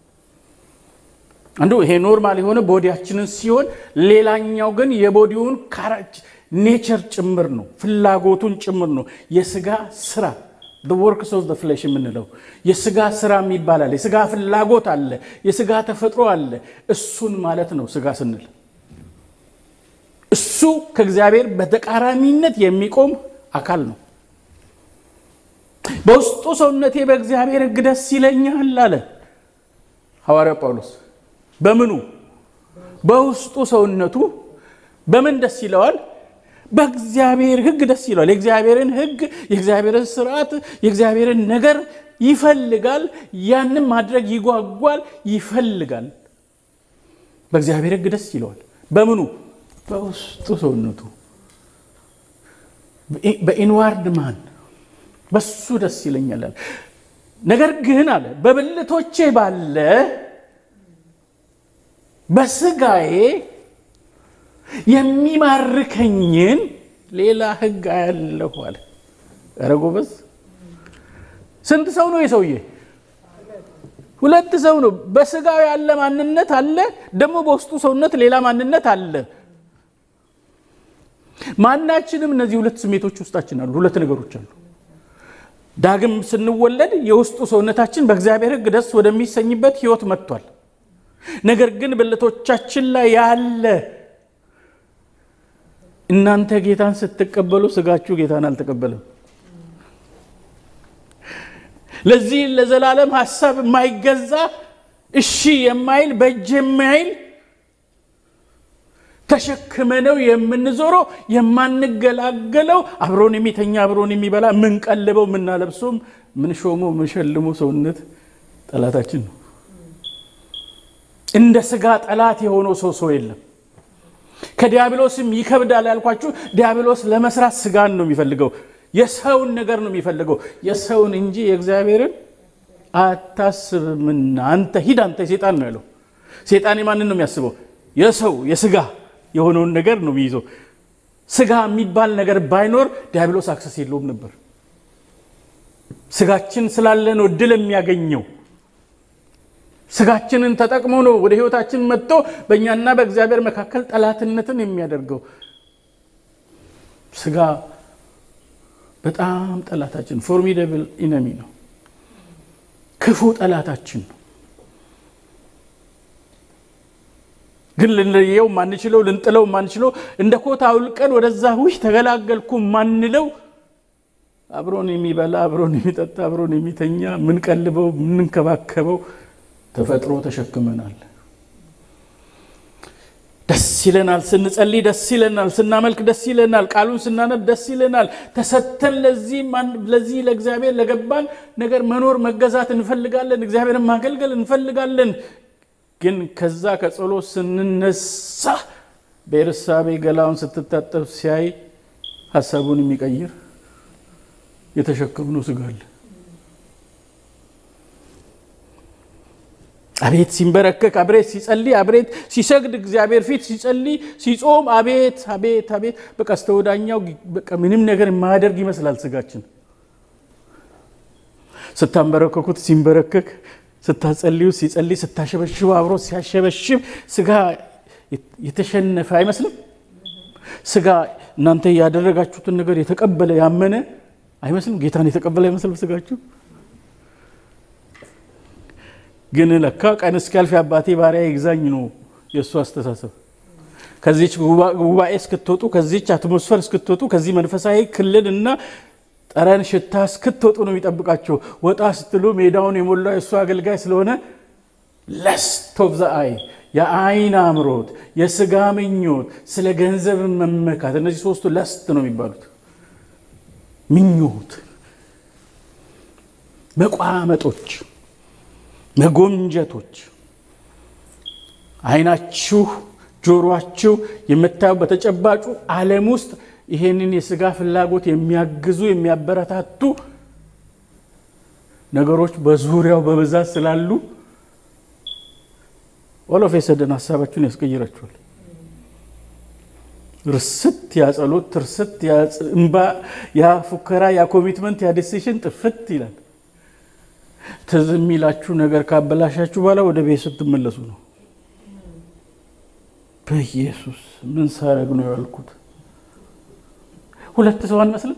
A: አንዱ ይሄ ኖርማል የሆነ ቦዲያችንን ሲሆን፣ ሌላኛው ግን የቦዲውን ኔቸር ጭምር ነው፣ ፍላጎቱን ጭምር ነው። የስጋ ስራ ወርክስ ኦፍ ፍሌሽ የምንለው የስጋ ስራ ይባላል። የስጋ ፍላጎት አለ፣ የስጋ ተፈጥሮ አለ። እሱን ማለት ነው ስጋ ስንል። እሱ ከእግዚአብሔር በተቃራኒነት የሚቆም አካል ነው። በውስጡ ሰውነቴ በእግዚአብሔር ሕግ ደስ ይለኛል አለ ሐዋርያው ጳውሎስ። በምኑ? በውስጡ ሰውነቱ በምን ደስ ይለዋል? በእግዚአብሔር ሕግ ደስ ይለዋል። የእግዚአብሔርን ሕግ፣ የእግዚአብሔርን ስርዓት፣ የእግዚአብሔርን ነገር ይፈልጋል። ያንም ማድረግ ይጓጓል፣ ይፈልጋል። በእግዚአብሔር ሕግ ደስ ይለዋል። በምኑ? በውስጡ ሰውነቱ በኢንዋርድ ማን በሱ ደስ ይለኛል። ነገር ግን አለ በብልቶቼ ባለ በስጋዬ የሚማርከኝን ሌላ ሕግ አያለሁ አለ። ኧረ ጎበዝ! ስንት ሰው ነው የሰውዬ? ሁለት ሰው ነው። በስጋው ያለ ማንነት አለ፣ ደግሞ በውስጡ ሰውነት ሌላ ማንነት አለ። ማናችንም እነዚህ ሁለት ስሜቶች ውስጣችን አሉ። ሁለት ነገሮች አሉ። ዳግም ስንወለድ የውስጡ ሰውነታችን በእግዚአብሔር ሕግ ደስ ወደሚሰኝበት ሕይወት መጥቷል። ነገር ግን ብልቶቻችን ላይ ያለ እናንተ ጌታን ስትቀበሉ ስጋችሁ ጌታን አልተቀበለም። ለዚህ ለዘላለም ሀሳብ የማይገዛ እሺ የማይል በእጅ የማይል ተሸክመነው የምንዞረው የማንገላገለው አብሮን የሚተኛ አብሮን የሚበላ የምንቀልበው የምናለብሰውም ምንሾመው የምንሸልመው ሰውነት ጠላታችን ነው። እንደ ስጋ ጠላት የሆነው ሰው ሰው የለም። ከዲያብሎስም ይከብዳል ያልኳችሁ፣ ዲያብሎስ ለመስራት ስጋን ነው የሚፈልገው። የሰውን ነገር ነው የሚፈልገው፣ የሰውን እንጂ የእግዚአብሔርን አታስብምና አንተ ሂድ፣ አንተ ሴጣን ነው ያለው። ሴጣን የማንን ነው የሚያስበው? የሰው የስጋ የሆነውን ነገር ነው የሚይዘው። ስጋ የሚባል ነገር ባይኖር ዲያብሎስ አክሰስ የለውም ነበር። ስጋችን ስላለ ነው ድል የሚያገኘው። ስጋችንን ተጠቅሞ ነው ወደ ህይወታችን መጥቶ በእኛና በእግዚአብሔር መካከል ጠላትነትን የሚያደርገው። ስጋ በጣም ጠላታችን ፎርሚደብል ኢነሚ ነው። ክፉ ጠላታችን ነው። ግን ልንለየው ማንችለው ልንጥለው ማንችለው እንደ ኮታ አውልቀን ወደዛ ውሽ ተገላገልኩ ማንለው አብሮን የሚበላ አብሮን የሚጠጣ አብሮን የሚተኛ ምንቀልበው ምንንከባከበው ተፈጥሮ ተሸክመናል። ደስ ይለናል። ስንጸልይ ደስ ይለናል። ስናመልክ ደስ ይለናል። ቃሉን ስናነብ ደስ ይለናል። ተሰተን ለዚህ ለእግዚአብሔር ለገባን ነገር መኖር መገዛት እንፈልጋለን። እግዚአብሔርን ማገልገል እንፈልጋለን። ግን ከዛ ከጸሎት ስንነሳ በኤርሳቤ ገላውን ስትታጠብ ሲያይ ሀሳቡን የሚቀይር የተሸከምነው ስጋ አለ። አቤት ሲንበረከክ፣ አብሬት ሲጸልይ፣ አብሬት ሲሰግድ፣ እግዚአብሔር ፊት ሲጸልይ ሲጾም፣ አቤት አቤት አቤት በቃ እስከ ወዳኛው በቃ ምንም ነገር የማያደርግ ይመስላል ስጋችን። ስታንበረከኩት ሲንበረከክ፣ ስታጸልዩ ሲጸልይ፣ ስታሸበሽቡ አብሮ ሲያሸበሽብ ስጋ የተሸነፈ አይመስልም። ስጋ እናንተ ያደረጋችሁትን ነገር የተቀበለ ያመነ አይመስልም። ጌታን የተቀበለ አይመስልም ስጋችሁ ግን ለካ ቀን እስኪያልፍ የአባቴ ባሪያ ይግዛኝ ነው የእሱ አስተሳሰብ። ከዚች ጉባኤ እስክትወጡ፣ ከዚች አትሞስፈር እስክትወጡ፣ ከዚህ መንፈሳዊ ክልል እና ጠረን ሽታ እስክትወጡ ነው የሚጠብቃቸው። ወጣ ስትሉ ሜዳውን የሞላው የእሱ አገልጋይ ስለሆነ ለስት ኦፍ ዘ አይ የአይን አምሮት፣ የስጋ ምኞት፣ ስለ ገንዘብ መመካት፣ እነዚህ ሶስቱ ለስት ነው የሚባሉት። ምኞት፣ መቋመጦች መጎምጀቶች አይናችሁ ጆሮአችሁ የምታየው በተጨባጩ ዓለም ውስጥ ይሄንን የስጋ ፍላጎት የሚያግዙ የሚያበረታቱ ነገሮች በዙሪያው በብዛት ስላሉ ኦሎፍ የሰደን ሀሳባችሁን ያስቀይራችኋል። ርስት ያ ጸሎት፣ ትርስት ያ እንባ፣ ያ ፉከራ፣ ያ ኮሚትመንት፣ ያ ዲሲሽን ጥፍት ይላል። ትዝ የሚላችሁ ነገር ካበላሻችሁ በኋላ ወደ ቤት ስትመለሱ ነው። በኢየሱስ ምን ሳረግ ነው ያልኩት? ሁለት ሰው አንመስልም?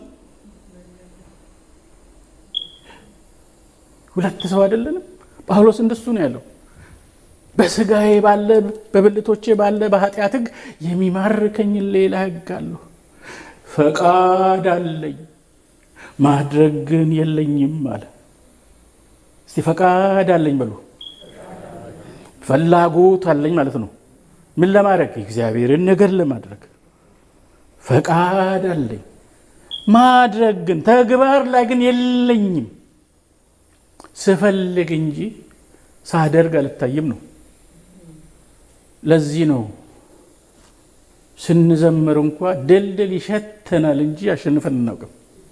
A: ሁለት ሰው አይደለንም? ጳውሎስ እንደሱ ነው ያለው። በስጋዬ ባለ በብልቶቼ ባለ በኃጢአት ሕግ የሚማርከኝ ሌላ ሕግ አለሁ። ፈቃድ አለኝ ማድረግ ግን የለኝም አለ። እስቲ ፈቃድ አለኝ በሉ። ፍላጎት አለኝ ማለት ነው። ምን ለማድረግ? የእግዚአብሔርን ነገር ለማድረግ ፈቃድ አለኝ። ማድረግ ግን ተግባር ላይ ግን የለኝም። ስፈልግ እንጂ ሳደርግ አልታይም ነው። ለዚህ ነው ስንዘምር እንኳ ድልድል ይሸተናል እንጂ አሸንፈን እናውቅም።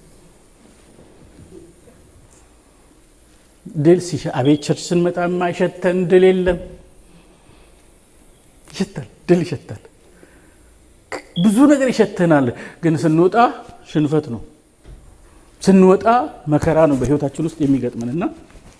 A: ድል አቤት ቸርች ስንመጣ የማይሸተን ድል የለም። ይሸታል፣ ድል ይሸታል፣ ብዙ ነገር ይሸተናል። ግን ስንወጣ ሽንፈት ነው። ስንወጣ መከራ ነው በህይወታችን ውስጥ የሚገጥመን እና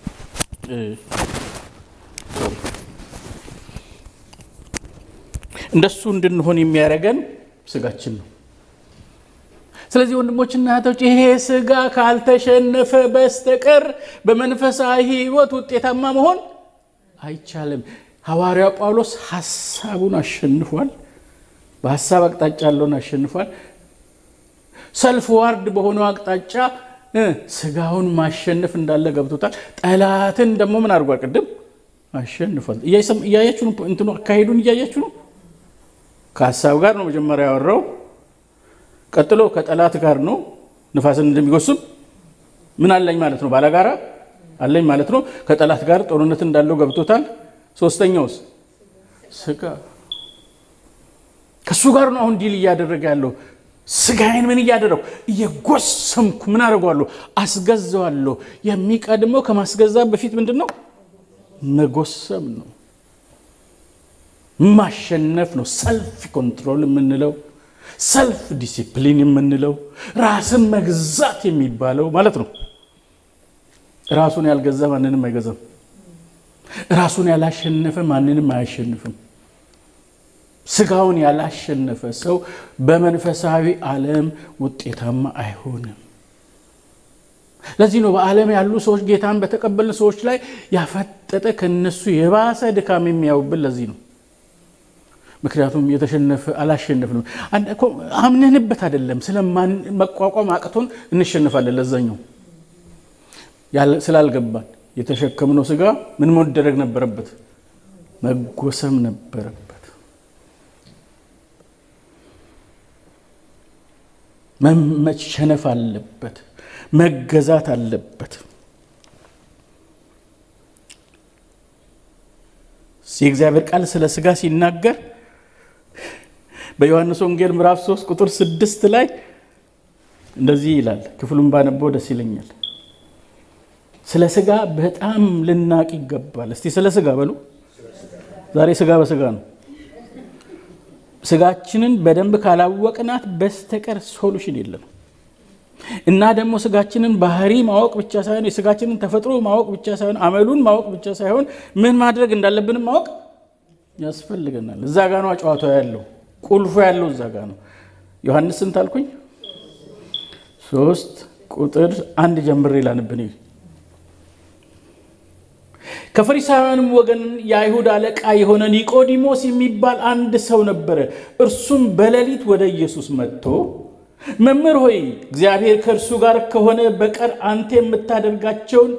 A: እንደሱ እንድንሆን የሚያደርገን ስጋችን ነው። ስለዚህ ወንድሞችና እህቶች ይሄ ስጋ ካልተሸነፈ በስተቀር በመንፈሳዊ ሕይወት ውጤታማ መሆን አይቻልም። ሐዋርያው ጳውሎስ ሐሳቡን አሸንፏል። በሐሳብ አቅጣጫ ያለውን አሸንፏል። ሰልፍ ዋርድ በሆነው አቅጣጫ ስጋውን ማሸነፍ እንዳለ ገብቶታል። ጠላትን ደግሞ ምን አድርጓል? ቅድም አሸንፏል። እያያችሁ ነው፣ እንትኑ አካሄዱን እያያችሁ ነው። ከሀሳብ ጋር ነው መጀመሪያ ያወራው። ቀጥሎ ከጠላት ጋር ነው። ንፋስን እንደሚጎስም ምን አለኝ ማለት ነው፣ ባለጋራ አለኝ ማለት ነው። ከጠላት ጋር ጦርነት እንዳለው ገብቶታል። ሶስተኛውስ ስጋ ከእሱ ጋር ነው አሁን ዲል እያደረገ ያለው። ስጋዬን ምን እያደረጉ እየጎሰምኩ ምን አደርገዋለሁ? አስገዛዋለሁ። የሚቀድመው ከማስገዛት በፊት ምንድን ነው? መጎሰም ነው፣ ማሸነፍ ነው። ሰልፍ ኮንትሮል የምንለው ሰልፍ ዲሲፕሊን የምንለው ራስን መግዛት የሚባለው ማለት ነው። ራሱን ያልገዛ ማንንም አይገዛም። ራሱን ያላሸነፈ ማንንም አያሸንፍም። ስጋውን ያላሸነፈ ሰው በመንፈሳዊ ዓለም ውጤታማ አይሆንም። ለዚህ ነው በዓለም ያሉ ሰዎች ጌታን በተቀበልን ሰዎች ላይ ያፈጠጠ ከነሱ የባሰ ድካም የሚያዩብን። ለዚህ ነው ምክንያቱም የተሸነፈ አላሸነፍንም። አምነንበት አይደለም፣ ስለማን መቋቋም አቅቶን እንሸንፋለን። ለዛኛው ስላልገባን የተሸከምነው ስጋ ምን መደረግ ነበረበት? መጎሰም ነበረበት። መሸነፍ አለበት። መገዛት አለበት። የእግዚአብሔር ቃል ስለ ስጋ ሲናገር በዮሐንስ ወንጌል ምዕራፍ 3 ቁጥር 6 ላይ እንደዚህ ይላል። ክፍሉን ባነበው ደስ ይለኛል። ስለ ስጋ በጣም ልናቅ ይገባል። እስቲ ስለ ስጋ በሉ። ዛሬ ስጋ በስጋ ነው። ስጋችንን በደንብ ካላወቅናት በስተቀር ሶሉሽን የለንም። እና ደግሞ ስጋችንን ባህሪ ማወቅ ብቻ ሳይሆን የስጋችንን ተፈጥሮ ማወቅ ብቻ ሳይሆን አመሉን ማወቅ ብቻ ሳይሆን ምን ማድረግ እንዳለብንም ማወቅ ያስፈልገናል። እዛ ጋ ነው ጨዋታው ያለው፣ ቁልፉ ያለው እዛ ጋ ነው። ዮሐንስ ስንት አልኩኝ? ሶስት ቁጥር አንድ ጀምሬ ላንብን። ከፈሪሳውያንም ወገን የአይሁድ አለቃ የሆነ ኒቆዲሞስ የሚባል አንድ ሰው ነበረ። እርሱም በሌሊት ወደ ኢየሱስ መጥቶ መምህር ሆይ እግዚአብሔር ከእርሱ ጋር ከሆነ በቀር አንተ የምታደርጋቸውን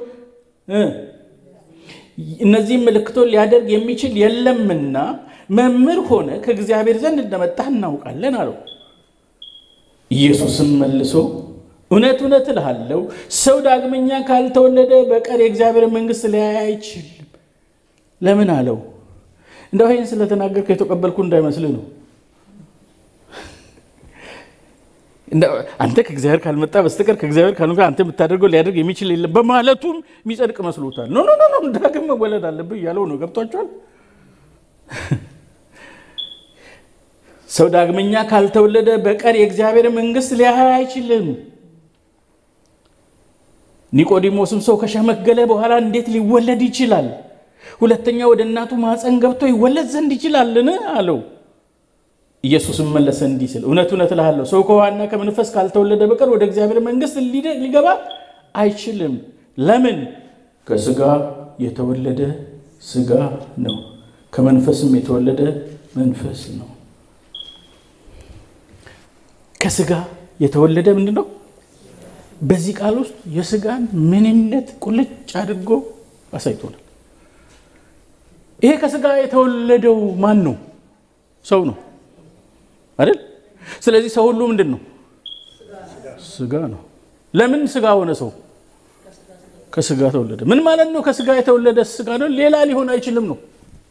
A: እነዚህም ምልክቶች ሊያደርግ የሚችል የለምና መምህር ሆነ ከእግዚአብሔር ዘንድ እንደመጣህ እናውቃለን አለው። ኢየሱስም መልሶ እውነት እውነት እልሃለሁ ሰው ዳግመኛ ካልተወለደ በቀር የእግዚአብሔር መንግሥት ሊያይ አይችልም። ለምን አለው? እንደው ይህን ስለተናገርኩ የተቀበልኩ እንዳይመስልህ ነው። አንተ ከእግዚአብሔር ካልመጣ በስተቀር ከእግዚአብሔር ካልሆንክ አንተ የምታደርገው ሊያደርግ የሚችል የለም በማለቱም የሚጸድቅ መስሎታል። ኖ ኖ ኖ ዳግም መወለድ አለብህ እያለው ነው። ገብቷቸዋል። ሰው ዳግመኛ ካልተወለደ በቀር የእግዚአብሔር መንግሥት ሊያይ አይችልም። ኒቆዲሞስም ሰው ከሸመገለ በኋላ እንዴት ሊወለድ ይችላል? ሁለተኛ ወደ እናቱ ማፀን ገብቶ ይወለድ ዘንድ ይችላልን? አለው። ኢየሱስም መለሰ እንዲህ ሲል እውነት እውነት እልሃለሁ ሰው ከውኃና ከመንፈስ ካልተወለደ በቀር ወደ እግዚአብሔር መንግሥት ሊገባ አይችልም። ለምን? ከስጋ የተወለደ ስጋ ነው፣ ከመንፈስም የተወለደ መንፈስ ነው። ከስጋ የተወለደ ምንድን ነው? በዚህ ቃል ውስጥ የስጋን ምንነት ቁልጭ አድርጎ አሳይቶናል። ይሄ ከስጋ የተወለደው ማን ነው? ሰው ነው አይደል? ስለዚህ ሰው ሁሉ ምንድን ነው? ስጋ ነው። ለምን ስጋ ሆነ? ሰው ከስጋ ተወለደ። ምን ማለት ነው? ከስጋ የተወለደ ስጋ ነው፣ ሌላ ሊሆን አይችልም ነው።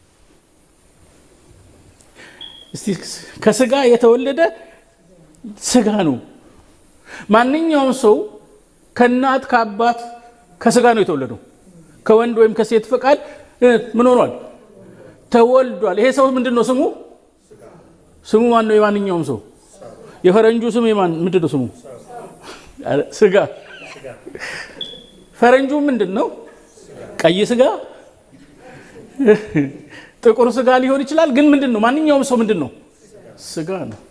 A: እስቲ ከስጋ የተወለደ ስጋ ነው። ማንኛውም ሰው ከእናት ከአባት ከስጋ ነው የተወለደው። ከወንድ ወይም ከሴት ፈቃድ ምን ሆኗል? ተወልዷል። ይሄ ሰው ምንድን ነው ስሙ? ስሙ ማን ነው? የማንኛውም ሰው የፈረንጁ ስም የማን ምንድን ነው ስሙ? ስጋ። ፈረንጁ ምንድን ነው? ቀይ ስጋ፣ ጥቁር ስጋ ሊሆን ይችላል። ግን ምንድን ነው? ማንኛውም ሰው ምንድን ነው? ስጋ ነው።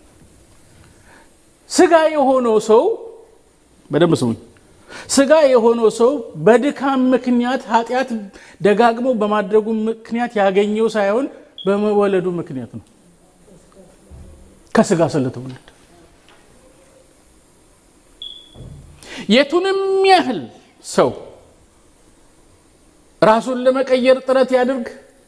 A: ስጋ የሆነው ሰው በደንብ ስሙኝ። ስጋ የሆነው ሰው በድካም ምክንያት ኃጢአት ደጋግሞ በማድረጉ ምክንያት ያገኘው ሳይሆን በመወለዱ ምክንያት ነው። ከስጋ ስለተወለደ የቱንም ያህል ሰው ራሱን ለመቀየር ጥረት ያድርግ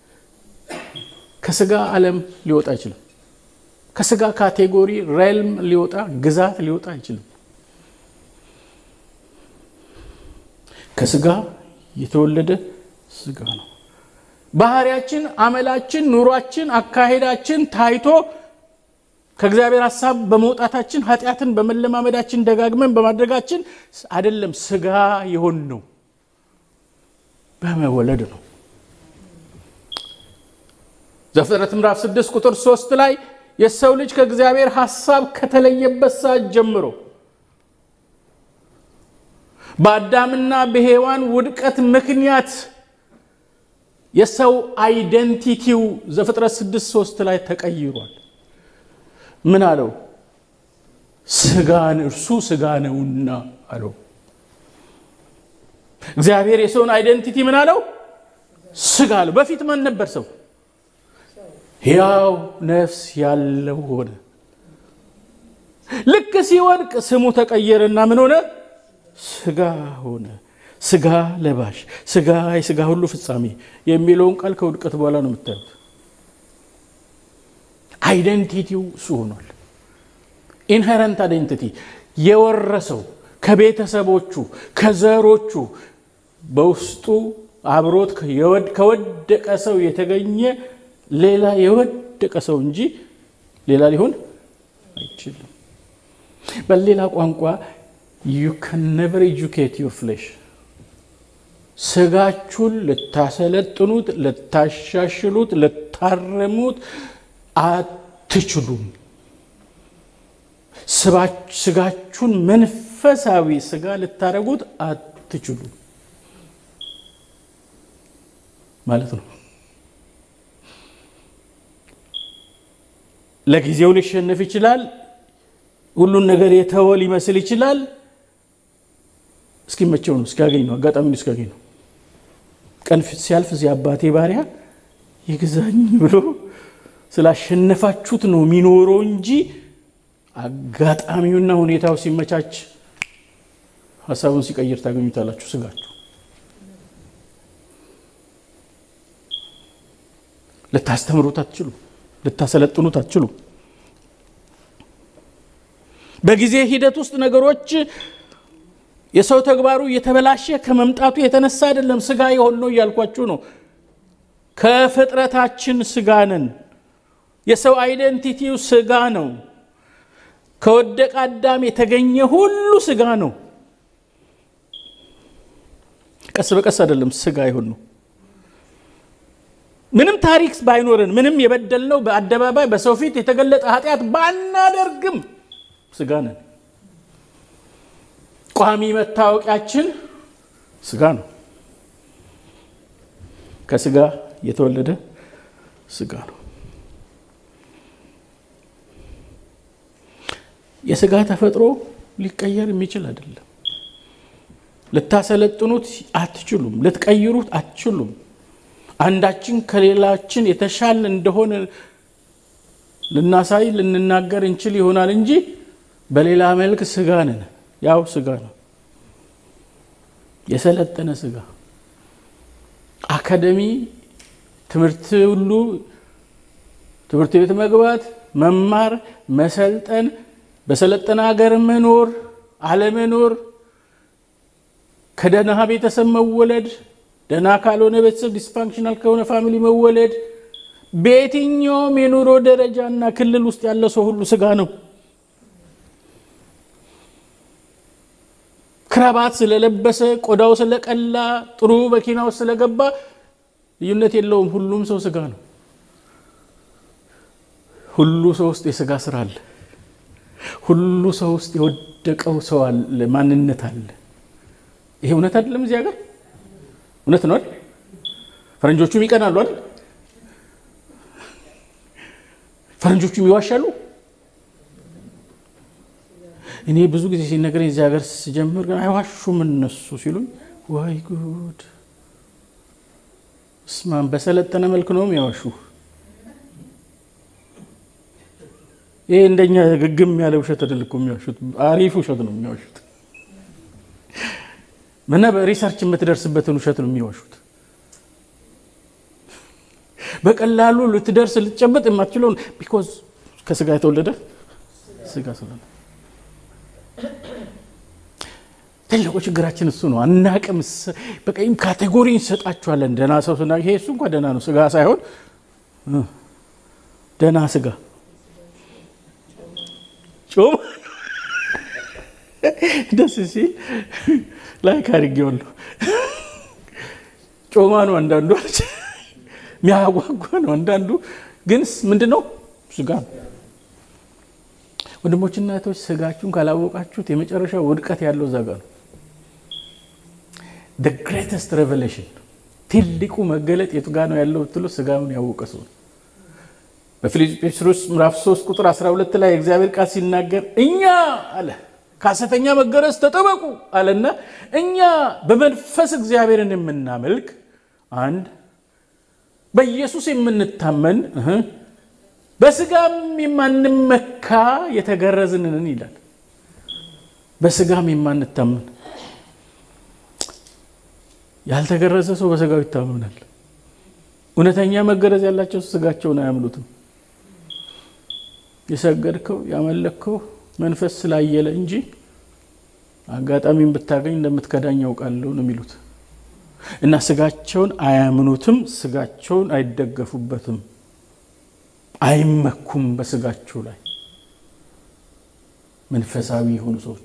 A: ከስጋ ዓለም ሊወጣ አይችልም። ከስጋ ካቴጎሪ ሬልም ሊወጣ ግዛት ሊወጣ አይችልም። ከስጋ የተወለደ ስጋ ነው። ባህሪያችን፣ አመላችን፣ ኑሯችን፣ አካሄዳችን ታይቶ ከእግዚአብሔር ሀሳብ በመውጣታችን ኃጢአትን በመለማመዳችን ደጋግመን በማድረጋችን አይደለም ስጋ የሆን ነው፣ በመወለድ ነው። ዘፍጥረት ምዕራፍ 6 ቁጥር 3 ላይ የሰው ልጅ ከእግዚአብሔር ሐሳብ ከተለየበት ሰዓት ጀምሮ በአዳምና በሔዋን ውድቀት ምክንያት የሰው አይደንቲቲው ዘፍጥረት ስድስት ሶስት ላይ ተቀይሯል። ምን አለው? ስጋን እርሱ ስጋ ነውና አለው። እግዚአብሔር የሰውን አይደንቲቲ ምን አለው? ስጋ አለው። በፊት ማን ነበር ሰው? ሕያው ነፍስ ያለው ሆነ። ልክ ሲወድቅ ስሙ ተቀየረና ምን ሆነ? ስጋ ሆነ። ስጋ ለባሽ፣ ስጋ የስጋ ሁሉ ፍጻሜ የሚለውን ቃል ከውድቀት በኋላ ነው የምታዩት። አይደንቲቲው እሱ ሆኗል። ኢንሄረንት አይደንቲቲ የወረሰው ከቤተሰቦቹ ከዘሮቹ በውስጡ አብሮት ከወደቀ ሰው የተገኘ ሌላ የወደቀ ሰው እንጂ ሌላ ሊሆን አይችልም። በሌላ ቋንቋ ዩ ካን ነቨር ኤጁኬት ዩር ፍሌሽ ስጋችሁን ልታሰለጥኑት፣ ልታሻሽሉት፣ ልታረሙት አትችሉም። ስጋችሁን መንፈሳዊ ስጋ ልታረጉት አትችሉም ማለት ነው። ለጊዜው ሊሸነፍ ይችላል። ሁሉን ነገር የተወ ሊመስል ይችላል። እስኪመቸው ነው፣ እስኪያገኝ ነው፣ አጋጣሚውን እስኪያገኝ ነው። ቀን ሲያልፍ እዚህ አባቴ ባሪያ ይግዛኝ ብሎ ስላሸነፋችሁት ነው የሚኖረው እንጂ አጋጣሚውና ሁኔታው ሲመቻች ሀሳቡን ሲቀይር ታገኙታላችሁ። ስጋችሁ ልታስተምሩት አትችሉ፣ ልታሰለጥኑት አትችሉ። በጊዜ ሂደት ውስጥ ነገሮች የሰው ተግባሩ እየተበላሸ ከመምጣቱ የተነሳ አይደለም ስጋ የሆን ነው እያልኳችሁ ነው። ከፍጥረታችን ስጋ ነን። የሰው አይደንቲቲው ስጋ ነው። ከወደቀ አዳም የተገኘ ሁሉ ስጋ ነው። ቀስ በቀስ አይደለም ስጋ ይሁን ነው። ምንም ታሪክ ባይኖረን ምንም የበደልነው በአደባባይ በሰው ፊት የተገለጠ ኃጢአት ባናደርግም ስጋ ነን። ቋሚ መታወቂያችን ስጋ ነው። ከስጋ የተወለደ ስጋ ነው። የስጋ ተፈጥሮ ሊቀየር የሚችል አይደለም። ልታሰለጥኑት አትችሉም። ልትቀይሩት አትችሉም። አንዳችን ከሌላችን የተሻለ እንደሆነ ልናሳይ ልንናገር እንችል ይሆናል እንጂ በሌላ መልክ ስጋ ነን። ያው ስጋ ነው፣ የሰለጠነ ስጋ። አካደሚ ትምህርት ሁሉ ትምህርት ቤት መግባት፣ መማር፣ መሰልጠን፣ በሰለጠነ ሀገር መኖር አለመኖር፣ ከደህና ቤተሰብ መወለድ፣ ደህና ካልሆነ ቤተሰብ ዲስፋንክሽናል ከሆነ ፋሚሊ መወለድ፣ በየትኛውም የኑሮ ደረጃና ክልል ውስጥ ያለ ሰው ሁሉ ስጋ ነው። ክራባት ስለለበሰ ቆዳው ስለቀላ ጥሩ መኪና ውስጥ ስለገባ ልዩነት የለውም። ሁሉም ሰው ስጋ ነው። ሁሉ ሰው ውስጥ የስጋ ስራ አለ። ሁሉ ሰው ውስጥ የወደቀው ሰው አለ፣ ማንነት አለ። ይሄ እውነት አይደለም? እዚህ ሀገር እውነት ነው አይደል? ፈረንጆቹም ይቀናሉ አይደል? ፈረንጆቹም ይዋሻሉ። እኔ ብዙ ጊዜ ሲነገረኝ እዚህ ሀገር ስጀምር ግን አይዋሹም እነሱ ሲሉኝ፣ ወይ ጉድ እስማን በሰለጠነ መልክ ነው የሚያዋሹ። ይሄ እንደኛ ግግም ያለ ውሸት አይደል እኮ የሚዋሹት፣ አሪፍ ውሸት ነው የሚዋሹት። ምና በሪሰርች የምትደርስበትን ውሸት ነው የሚዋሹት። በቀላሉ ልትደርስ ልትጨበጥ የማትችለውን ቢኮዝ ከስጋ የተወለደ ስጋ ስለሆነ ትልቁ ችግራችን እሱ ነው። አናቅም። በቀይም ካቴጎሪ እንሰጣችኋለን። ደህና ሰው ስና ይሄ እሱ እንኳ ደህና ነው፣ ስጋ ሳይሆን ደህና ስጋ ጮም ደስ ሲል ላይክ አድርጌዋለሁ። ጮማ ነው አንዳንዱ፣ የሚያጓጓ ነው አንዳንዱ። ግን ምንድን ነው ስጋ ነው። ወንድሞችና እህቶች ስጋችሁን ካላወቃችሁት የመጨረሻው ውድቀት ያለው እዛ ጋ ነው። ግሬተስት ሬቨሌሽን ትልቁ መገለጥ የቱ ጋ ነው ያለው ብትሉ ስጋውን ያወቀ ሰው ነው። በፊልጵስዩስ ምዕራፍ 3 ቁጥር 12 ላይ የእግዚአብሔር ቃል ሲናገር እኛ አለ ከሐሰተኛ መገረዝ ተጠበቁ አለና እኛ በመንፈስ እግዚአብሔርን የምናመልክ አንድ በኢየሱስ የምንታመን በስጋም የማንመካ የተገረዝንን ይላል። በስጋም የማንታመን ያልተገረዘ ሰው በስጋው ይታመናል። እውነተኛ መገረዝ ያላቸው ስጋቸውን አያምኑትም። የሰገድከው ያመለከው መንፈስ ስላየለ እንጂ አጋጣሚን ብታገኝ እንደምትከዳኝ ያውቃለሁ ነው የሚሉት እና ስጋቸውን አያምኑትም። ስጋቸውን አይደገፉበትም። አይመኩም በስጋቸው ላይ መንፈሳዊ የሆኑ ሰዎች።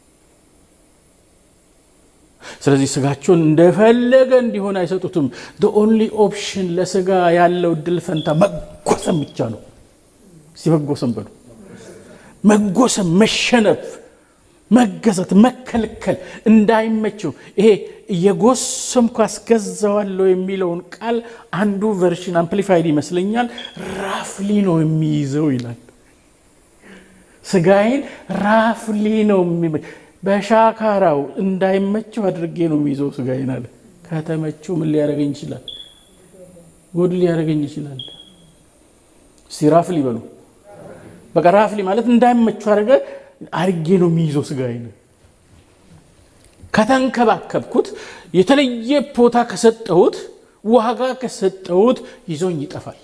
A: ስለዚህ ስጋቸውን እንደፈለገ እንዲሆን አይሰጡትም። ኦንሊ ኦፕሽን ለስጋ ያለው እድል ፈንታ መጎሰም ብቻ ነው። ሲመጎሰም በሉ መጎሰም፣ መሸነፍ፣ መገዛት፣ መከልከል እንዳይመቸው ይሄ እየጎሰምኩ አስገዛዋለሁ የሚለውን ቃል አንዱ ቨርሽን አምፕሊፋይድ ይመስለኛል ራፍሊ ነው የሚይዘው ይላል። ስጋዬን ራፍሊ ነው በሻካራው እንዳይመቸው አድርጌ ነው የሚይዘው ስጋዬን አለ። ከተመቸው ምን ሊያደርገኝ ይችላል? ጎድ ሊያደርገኝ ይችላል። ሲራፍሊ በሉ በቃ ራፍሊ ማለት እንዳይመቸው አድርገ አድርጌ ነው የሚይዘው ስጋዬን ከተንከባከብኩት የተለየ ቦታ ከሰጠሁት ዋጋ ከሰጠሁት ይዞኝ ይጠፋል።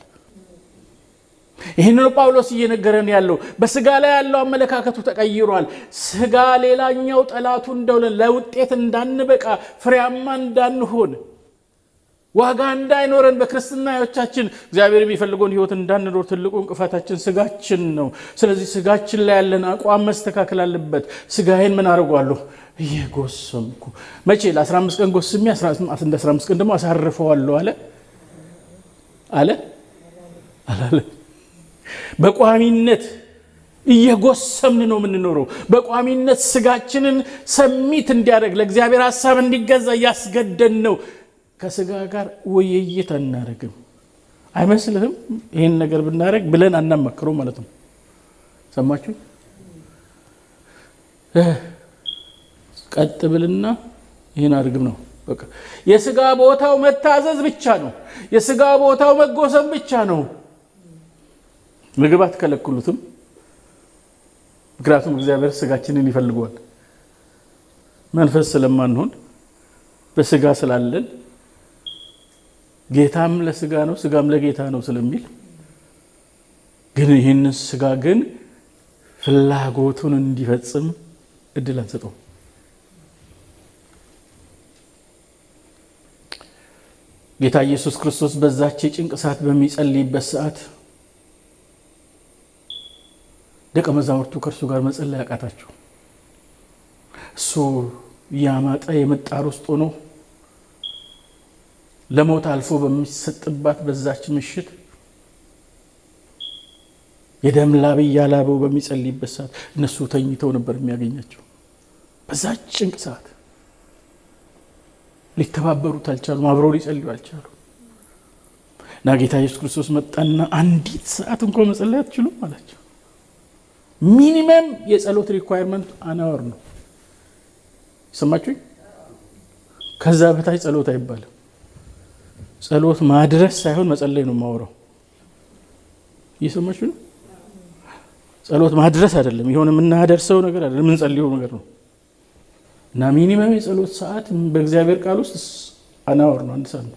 A: ይህንኑ ጳውሎስ እየነገረን ያለው በስጋ ላይ ያለው አመለካከቱ ተቀይሯል። ስጋ ሌላኛው ጠላቱ እንደሆነ ለውጤት እንዳንበቃ ፍሬያማ እንዳንሆን ዋጋ እንዳይኖረን በክርስትና ሕይወታችን እግዚአብሔር የሚፈልገውን ሕይወት እንዳንኖር ትልቁ እንቅፋታችን ስጋችን ነው። ስለዚህ ስጋችን ላይ ያለን አቋም መስተካከል አለበት። ስጋዬን ምን አድርጓለሁ? እየጎሰምኩ መቼ ለ15 ቀን ጎስሜ እንደ 15 ቀን ደግሞ አሳርፈዋለሁ አለ አለ አላለ። በቋሚነት እየጎሰምን ነው የምንኖረው። በቋሚነት ስጋችንን ሰሚት እንዲያደርግ ለእግዚአብሔር ሀሳብ እንዲገዛ እያስገደን ነው። ከስጋ ጋር ውይይት አናደርግም። አይመስልህም? ይህን ነገር ብናደርግ ብለን አናመክረው ማለት ነው። ሰማችሁ? ቀጥ ብልና ይህን አድርግም ነው በቃ። የስጋ ቦታው መታዘዝ ብቻ ነው። የስጋ ቦታው መጎሰም ብቻ ነው። ምግብ አትከለክሉትም። ምክንያቱም እግዚአብሔር ስጋችንን ይፈልገዋል። መንፈስ ስለማንሆን በስጋ ስላለን ጌታም ለስጋ ነው ስጋም ለጌታ ነው ስለሚል ግን ይህንን ስጋ ግን ፍላጎቱን እንዲፈጽም እድል አንሰጠው። ጌታ ኢየሱስ ክርስቶስ በዛች የጭንቅ ሰዓት በሚጸልይበት ሰዓት ደቀ መዛሙርቱ ከእርሱ ጋር መጸለይ ያቃታቸው እሱ እያማጠ የምጣር ውስጥ ሆኖ ለሞት አልፎ በሚሰጥባት በዛች ምሽት የደም ላብ እያላበው በሚጸልይበት ሰዓት እነሱ ተኝተው ነበር የሚያገኛቸው። በዛች ጭንቅ ሰዓት ሊተባበሩት አልቻሉም፣ አብረው ሊጸልዩ አልቻሉ እና ጌታ ኢየሱስ ክርስቶስ መጣና አንዲት ሰዓት እንኳ መጸለይ አትችሉም አላቸው። ሚኒመም የጸሎት ሪኳየርመንት አናወር ነው። ሰማችሁኝ? ከዛ በታች ጸሎት አይባልም። ጸሎት ማድረስ ሳይሆን መጸለይ ነው የማወራው። እየሰማችሁ ነው? ጸሎት ማድረስ አይደለም፣ የሆነ የምናደርሰው ነገር አይደለም፣ የምንጸልየው ነገር ነው። እና ሚኒመም የጸሎት ሰዓት በእግዚአብሔር ቃል ውስጥ አናወር ነው፣ አንድ ሰዓት ነው።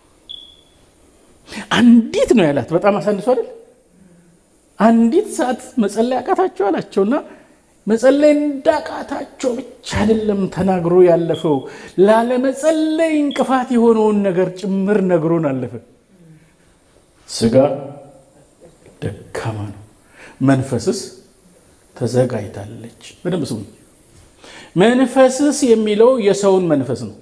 A: አንዲት ነው ያላት። በጣም አሳንሶ አይደል? አንዲት ሰዓት መጸለይ አቃታቸው አላቸውና መጸለይ እንዳቃታቸው ብቻ አይደለም ተናግሮ ያለፈው፣ ላለመጸለይ እንቅፋት የሆነውን ነገር ጭምር ነግሮን አለፈ። ስጋ ደካማ ነው፣ መንፈስስ ተዘጋጅታለች። በደንብ ስሙ። መንፈስስ የሚለው የሰውን መንፈስ ነው።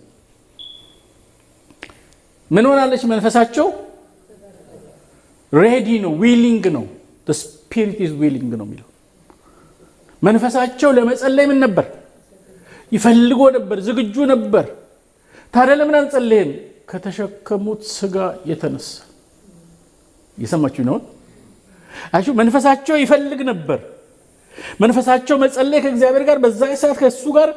A: ምን ሆናለች? መንፈሳቸው ሬዲ ነው፣ ዊሊንግ ነው። ስፒሪት ኢዝ ዊሊንግ ነው የሚለው መንፈሳቸው ለመጸለይ ምን ነበር? ይፈልጎ ነበር፣ ዝግጁ ነበር። ታዲያ ለምን አንጸለይም? ከተሸከሙት ስጋ የተነሳ እየሰማችሁ ነው። አሹ መንፈሳቸው ይፈልግ ነበር። መንፈሳቸው መጸለይ ከእግዚአብሔር ጋር በዛ ሰዓት ከእሱ ጋር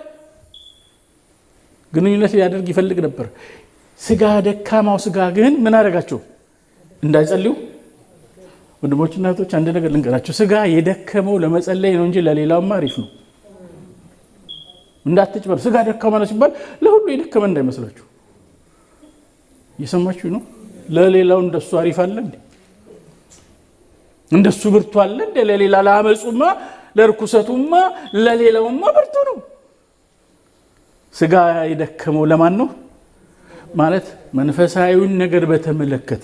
A: ግንኙነት ሊያደርግ ይፈልግ ነበር። ስጋ ደካማው ስጋ ግን ምን አደረጋቸው? እንዳይጸልዩ። ወንድሞችና እህቶች አንድ ነገር ልንገራቸው። ስጋ የደከመው ለመጸለይ ነው እንጂ ለሌላውማ አሪፍ ነው። እንዳትጭበር። ስጋ ደካማ ነው ሲባል ለሁሉ የደከመ እንዳይመስላችሁ። እየሰማችሁ ነው። ለሌላው እንደሱ አሪፍ አለ እንዴ? እንደሱ ብርቱ አለ እንዴ? ለሌላ ለአመፁማ፣ ለርኩሰቱማ፣ ለሌላውማ ብርቱ ነው። ስጋ የደከመው ለማን ነው? ማለት መንፈሳዊውን ነገር በተመለከተ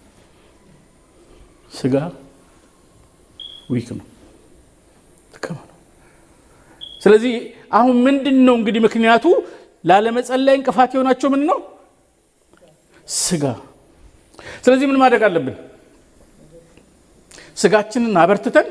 A: ስጋ ዊክ ነው፣ ደካማ ነው። ስለዚህ አሁን ምንድን ነው እንግዲህ ምክንያቱ ላለመጸለይ እንቅፋት የሆናቸው ምን ነው? ስጋ። ስለዚህ ምን ማድረግ አለብን? ስጋችንን አበርትተን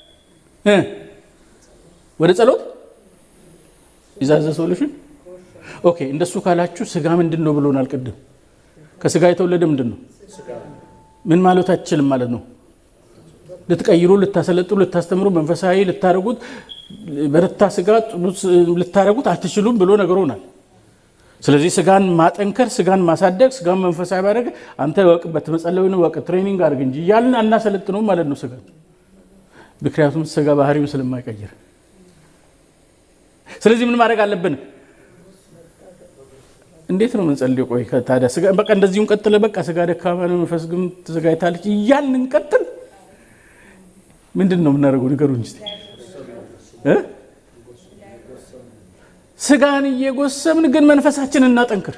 A: ወደ ጸሎት ይዛዘ ሶሉሽን ኦኬ። እንደሱ ካላችሁ ስጋ ምንድን ነው ብሎናል ቅድም። ከስጋ የተወለደ ምንድን ነው? ምን ማለት አትችልም ማለት ነው። ልትቀይሩ፣ ልታሰለጥሩ፣ ልታስተምሩ፣ መንፈሳዊ ልታደርጉት፣ በረታ ስጋ ልታደርጉት አትችሉም ብሎ ነግሮናል። ስለዚህ ስጋን ማጠንከር፣ ስጋን ማሳደግ፣ ስጋን መንፈሳዊ ማድረግ አንተ ወቅበት መጸለዩን ወቅ ትሬኒንግ አድርግ እንጂ እያልን አናሰለጥነውም ማለት ነው ስጋ ምክንያቱም ስጋ ባህሪውን ስለማይቀይር። ስለዚህ ምን ማድረግ አለብን? እንዴት ነው የምንጸልየው? ቆይ ታዲያ ስጋ በቃ እንደዚሁም ቀጥለ በቃ ስጋ ደካማ ነው መንፈስ ግን ተዘጋጅታለች እያልን እንቀጥል። ምንድን ነው የምናደርገው? ንገሩኝ እስኪ እ ስጋን እየጎሰምን ግን መንፈሳችን እናጠንክር።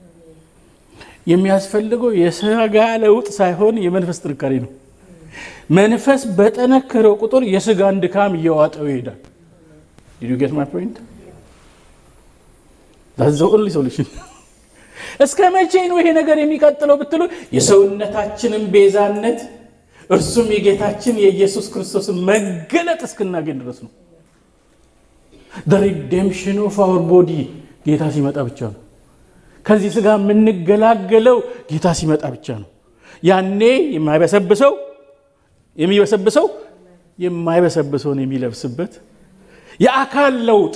A: የሚያስፈልገው የስጋ ለውጥ ሳይሆን የመንፈስ ጥንካሬ ነው። መንፈስ በጠነከረው ቁጥር የስጋን ድካም እየዋጠው ይሄዳል። ዲድ ዩ ጌት ማይ ፖይንት? ዛዝ ኦንሊ ሶሉሽን። እስከ መቼ ነው ይሄ ነገር የሚቀጥለው ብትሉ የሰውነታችንን ቤዛነት እርሱም የጌታችን የኢየሱስ ክርስቶስን መገለጥ እስክናገኝ ድረስ ነው። ሪዴምሽን ኦፍ አወር ቦዲ ጌታ ሲመጣ ብቻ ነው። ከዚህ ስጋ የምንገላገለው ጌታ ሲመጣ ብቻ ነው። ያኔ የማይበሰብሰው የሚበሰብሰው የማይበሰብሰውን የሚለብስበት የአካል ለውጥ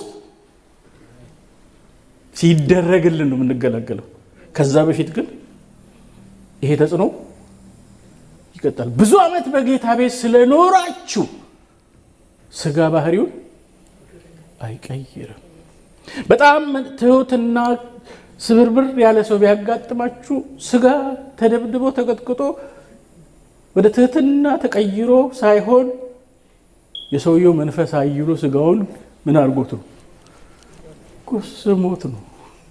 A: ሲደረግልን ነው የምንገላገለው። ከዛ በፊት ግን ይሄ ተጽዕኖ ይቀጥላል። ብዙ ዓመት በጌታ ቤት ስለኖራችሁ ስጋ ባህሪውን አይቀይርም። በጣም ትሁትና ስብርብር ያለ ሰው ቢያጋጥማችሁ ስጋ ተደብድቦ ተቀጥቅጦ ወደ ትህትና ተቀይሮ ሳይሆን የሰውየው መንፈስ አይሎ ስጋውን ምን አድርጎት ነው ጎስሞት ነው።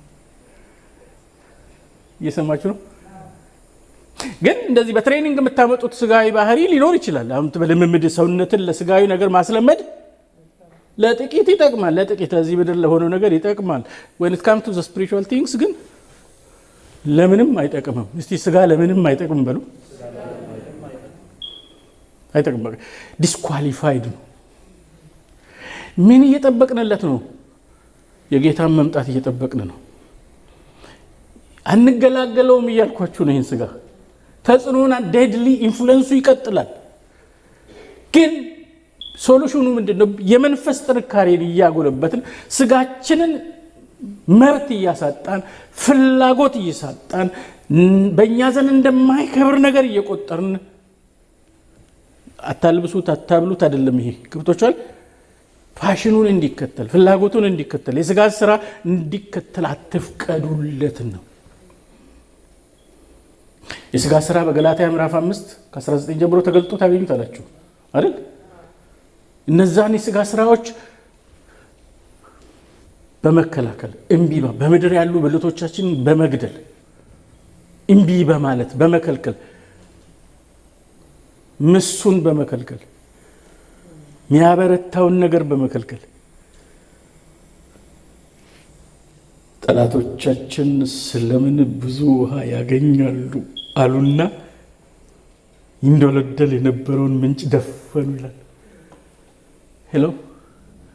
A: እየሰማችሁ ነው። ግን እንደዚህ በትሬኒንግ የምታመጡት ስጋዊ ባህሪ ሊኖር ይችላል። አሁን በልምምድ ሰውነትን ለስጋዊ ነገር ማስለመድ ለጥቂት ይጠቅማል። ለጥቂት እዚህ ምድር ለሆነው ነገር ይጠቅማል። ወን ኢት ካምስ ቱ ዘ ስፒሪቹዋል ቲንግስ ግን ለምንም አይጠቅምም። እስቲ ስጋ ለምንም አይጠቅምም በሉ። አይጠቅም። በቃ ዲስኳሊፋይድ ነው። ምን እየጠበቅንለት ነው? የጌታን መምጣት እየጠበቅን ነው። አንገላገለውም እያልኳችሁ ነው። ይህን ስጋ ተጽዕኖና ዴድሊ ኢንፍሉንሱ ይቀጥላል። ግን ሶሉሽኑ ምንድን ነው? የመንፈስ ጥንካሬን እያጎለበትን ስጋችንን መብት እያሳጣን ፍላጎት እየሳጣን በእኛ ዘንድ እንደማይከብር ነገር እየቆጠርን አታልብሱት፣ አታብሉት አይደለም። ይሄ ገብቶቿል። ፋሽኑን እንዲከተል ፍላጎቱን እንዲከተል የስጋ ስራ እንዲከተል አትፍቀዱለት ነው። የስጋ ስራ በገላትያ ምዕራፍ አምስት ከ19 ጀምሮ ተገልጦ ታገኙታላችሁ አይደል? እነዛን የስጋ ስራዎች በመከላከል እምቢ በምድር ያሉ ብልቶቻችንን በመግደል እምቢ በማለት በመከልከል ምሱን በመከልከል የሚያበረታውን ነገር በመከልከል ጠላቶቻችን ስለምን ብዙ ውሃ ያገኛሉ አሉና ይንዶለደል የነበረውን ምንጭ ደፈኑ ይላል። ሄሎ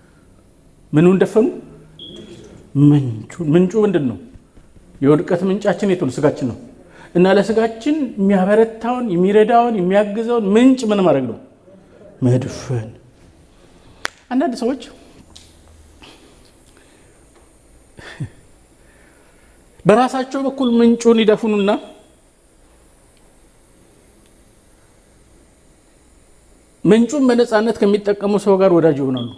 A: ምኑን ደፈኑ? ምንጩን። ምንጩ ምንድን ነው? የውድቀት ምንጫችን የቱ ነው? ስጋችን ነው። እና ለስጋችን የሚያበረታውን የሚረዳውን የሚያግዘውን ምንጭ ምን ማድረግ ነው? መድፈን። አንዳንድ ሰዎች በራሳቸው በኩል ምንጩን ይደፍኑና ምንጩን በነፃነት ከሚጠቀሙ ሰው ጋር ወዳጅ ይሆናሉ።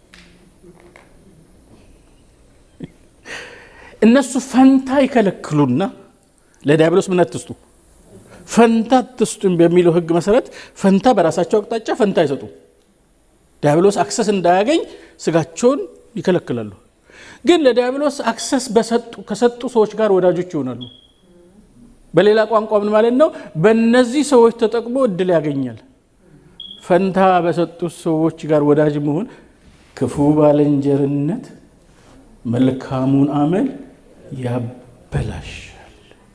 A: እነሱ ፈንታ ይከለክሉና ለዲያብሎስ ምን አትስጡ፣ ፈንታ አትስጡ በሚለው ሕግ መሰረት ፈንታ በራሳቸው አቅጣጫ ፈንታ አይሰጡ። ዲያብሎስ አክሰስ እንዳያገኝ ስጋቸውን ይከለክላሉ። ግን ለዲያብሎስ አክሰስ ከሰጡ ሰዎች ጋር ወዳጆች ይሆናሉ። በሌላ ቋንቋ ምን ማለት ነው? በእነዚህ ሰዎች ተጠቅሞ እድል ያገኛል። ፈንታ በሰጡት ሰዎች ጋር ወዳጅ መሆን ክፉ ባልንጀርነት መልካሙን አመል ያበላሻል።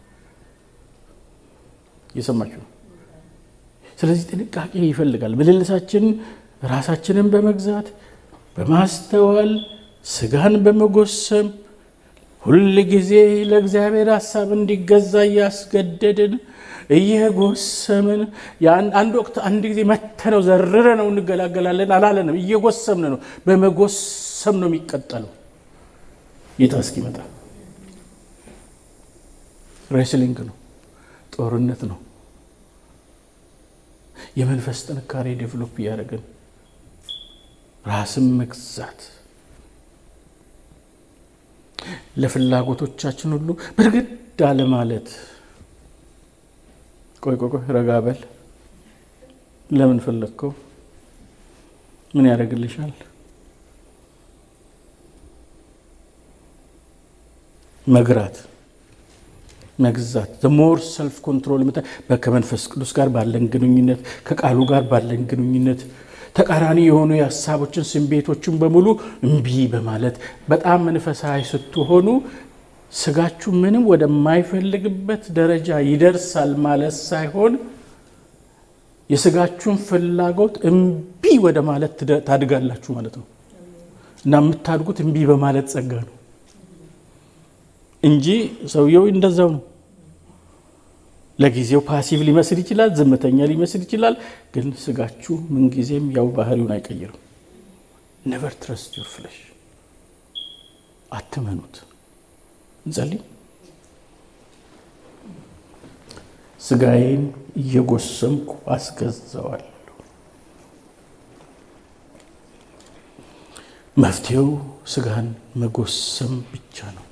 A: እየሰማችሁ ነው። ስለዚህ ጥንቃቄ ይፈልጋል። ምልልሳችን ራሳችንን በመግዛት በማስተዋል ስጋን በመጎሰም ሁል ጊዜ ለእግዚአብሔር ሀሳብ እንዲገዛ እያስገደድን እየጎሰምን አንድ ወቅት አንድ ጊዜ መተነው ዘርረ ነው እንገላገላለን አላለንም። እየጎሰምን ነው። በመጎሰም ነው የሚቀጠለው ጌታ እስኪመጣ። ሬስሊንግ ነው፣ ጦርነት ነው። የመንፈስ ጥንካሬ ዴቨሎፕ እያደረግን ራስን መግዛት ለፍላጎቶቻችን ሁሉ ብርግድ አለ ማለት። ቆይ ቆይ ቆይ ረጋ በል። ለምን ፈለግከው? ምን ያደርግልሻል? መግራት መግዛት ዘሞር ሰልፍ ኮንትሮል ከመንፈስ ቅዱስ ጋር ባለን ግንኙነት ከቃሉ ጋር ባለን ግንኙነት ተቃራኒ የሆኑ የሀሳቦችን ስሜቶችን በሙሉ እምቢ በማለት በጣም መንፈሳዊ ስትሆኑ ስጋችሁ ምንም ወደማይፈልግበት ደረጃ ይደርሳል ማለት ሳይሆን የስጋችሁን ፍላጎት እምቢ ወደ ማለት ታድጋላችሁ ማለት ነው። እና የምታድጉት እምቢ በማለት ጸጋ ነው እንጂ ሰውየው እንደዛው ነው። ለጊዜው ፓሲቭ ሊመስል ይችላል፣ ዝምተኛ ሊመስል ይችላል። ግን ስጋችሁ ምንጊዜም ያው ባህሪውን አይቀይርም። ነቨር ትረስት ዩር ፍለሽ፣ አትመኑት። እንጸልይ። ስጋዬን እየጎሰምኩ አስገዛዋለሁ። መፍትሄው ስጋን መጎሰም ብቻ ነው።